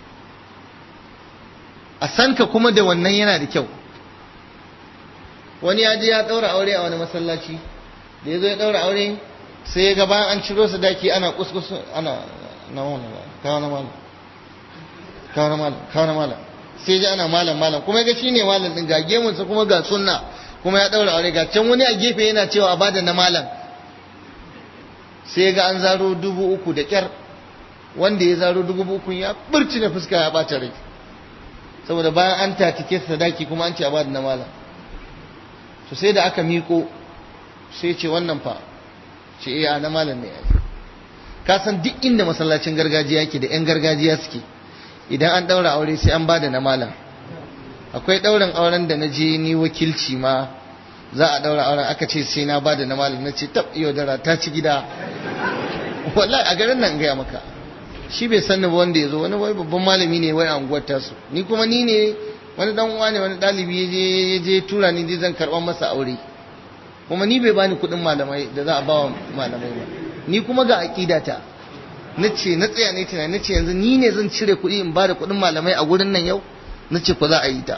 a san ka kuma da wannan yana da kyau wani ya je ya ɗaura aure a wani masallaci da ya zo ya ɗaura aure sai ya ga bayan an ciro su daki ana kuskus ana na wani kawo na malam kawo na malam kawo na malam sai ji ana malam malam kuma ga shine malam din ga gemunsa kuma ga sunna kuma ya ɗaura aure ga can wani a gefe yana cewa a bada na malam sai ga an zaro dubu uku da kyar wanda ya zaro dubu uku ya burci na fuska ya ɓata rai saboda bayan an tatike sadaki kuma an ce a bada na malam to sai da aka miko sai ce wannan fa ce iya na malam ne ka san duk inda masallacin gargajiya yake da yan gargajiya suke idan an daura aure sai an bada na malam akwai daurin auren da na je ni wakilci ma za a daura auren aka ce sai na bada na malam na ce tab iyo dara ta ci gida wallahi a garin nan gaya maka shi bai sanni ba wanda ya zo wani wai babban malami ne wai a unguwar tasu ni kuma ni ne wani dan uwa ne wani dalibi ya je tura ni je zan karban masa aure kuma ni bai bani kuɗin malamai da za a ba wa malamai ba ni kuma ga aqidata na ce na tsaya ne tunani na ce yanzu ni ne zan cire kuɗi in ba da kuɗin malamai a gurin nan yau na ce ko za a yi ta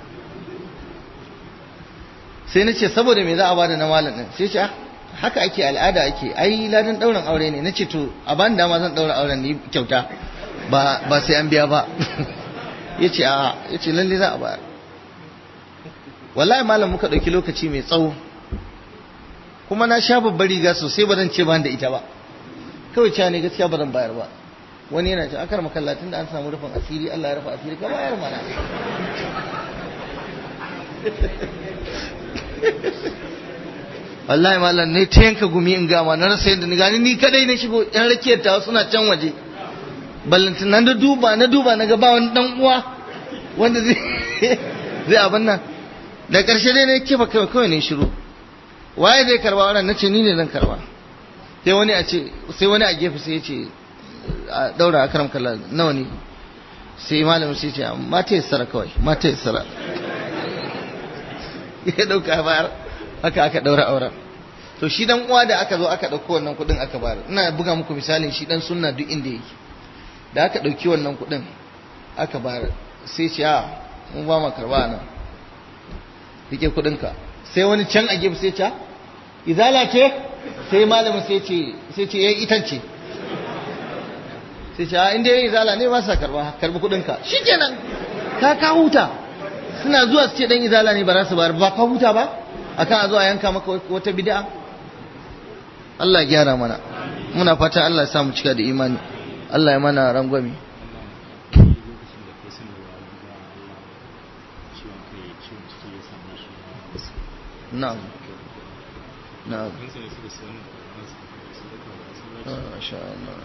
sai na ce saboda me za a bada na malam din sai ce haka ake al'ada ake ai ladan ɗaurin aure ne na ce to a bani dama zan ɗaura auren ni kyauta ba ba sai an biya ba ya ce a ya ce lalle za a bayar wallahi malam muka ɗauki lokaci mai tsawo kuma na sha babbar riga sosai ba zan ce ban da ita ba kawai cewa ne gaskiya ba zan bayar ba wani yana ce akar makallatin da an samu rufin asiri Allah ya rufa asiri ka bayar mana wallahi malam ne ta yanka gumi in gama na rasa yadda ni gani ni kadai na shigo yan rakiyar ta suna can waje ballantin nan da duba na duba na ga ba wani dan uwa wanda zai zai abin nan da karshe dai ne kifa kawai kawai ne shiru waye zai karba wannan nace ni ne zan karba sai wani a ce sai wani a gefe sai ya ce a daura a karam kallon nawa ne sai malamin sai ce mata ya sara kawai mata ya sara ya dauka bayar haka aka daura auren to shi dan uwa da aka zo aka dauko wannan kudin aka bayar ina buga muku misalin shi dan sunna duk inda yake da aka dauki wannan kudin aka bayar sai ce a mun ba mu karba nan rike kudin ka sai wani can a gefe sai ce izala ce sai malamin sai ce sai ce yayi itance sai ce a inda yayi izala ne ba sa karba karbi kudin ka shikenan ka ka huta suna zuwa su ce dan izala ne ba za su bayar ba ka huta ba akan a zo a yanka maka wata bid'a Allah ya gyara mana muna fata Allah ya sa mu cika da imani Allah ya mana rangwami na'am na'am masha Allah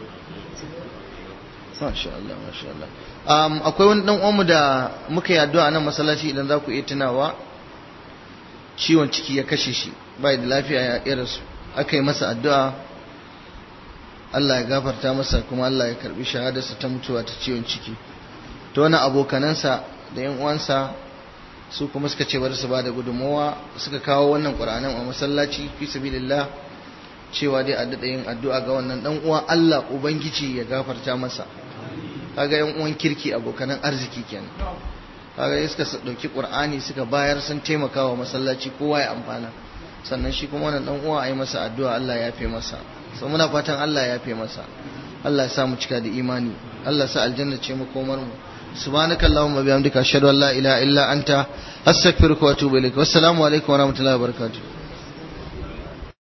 masha Allah masha Allah um, akwai wani dan uwanmu da muka yi addu'a nan masallaci idan za ku iya tunawa ciwon ciki ya kashe shi bai da lafiya ya irin su aka yi masa addu'a Allah ya gafarta masa kuma Allah ya karbi shahadarsa ta mutuwa ta ciwon ciki to wani abokanansa da yan uwansa su kuma suka ce bari su ba da gudunmawa suka kawo wannan ƙur'anin a masallaci fi sabilillah cewa dai a daɗa yin addu'a ga wannan ɗan uwa Allah ubangiji ya gafarta masa kaga yan uwan kirki abokanan arziki kenan kaga suka ɗauki ƙur'ani suka bayar sun taimaka wa masallaci kowa ya amfana sannan shi kuma wannan ɗan uwa a yi masa addu'a Allah ya yafe masa so muna fatan Allah ya yafe masa Allah ya sa mu cika da imani Allah ya sa aljanna ce makomar mu سبحانك اللهم وبحمدك اشهد ان لا اله الا انت استغفرك واتوب اليك والسلام عليكم ورحمه الله وبركاته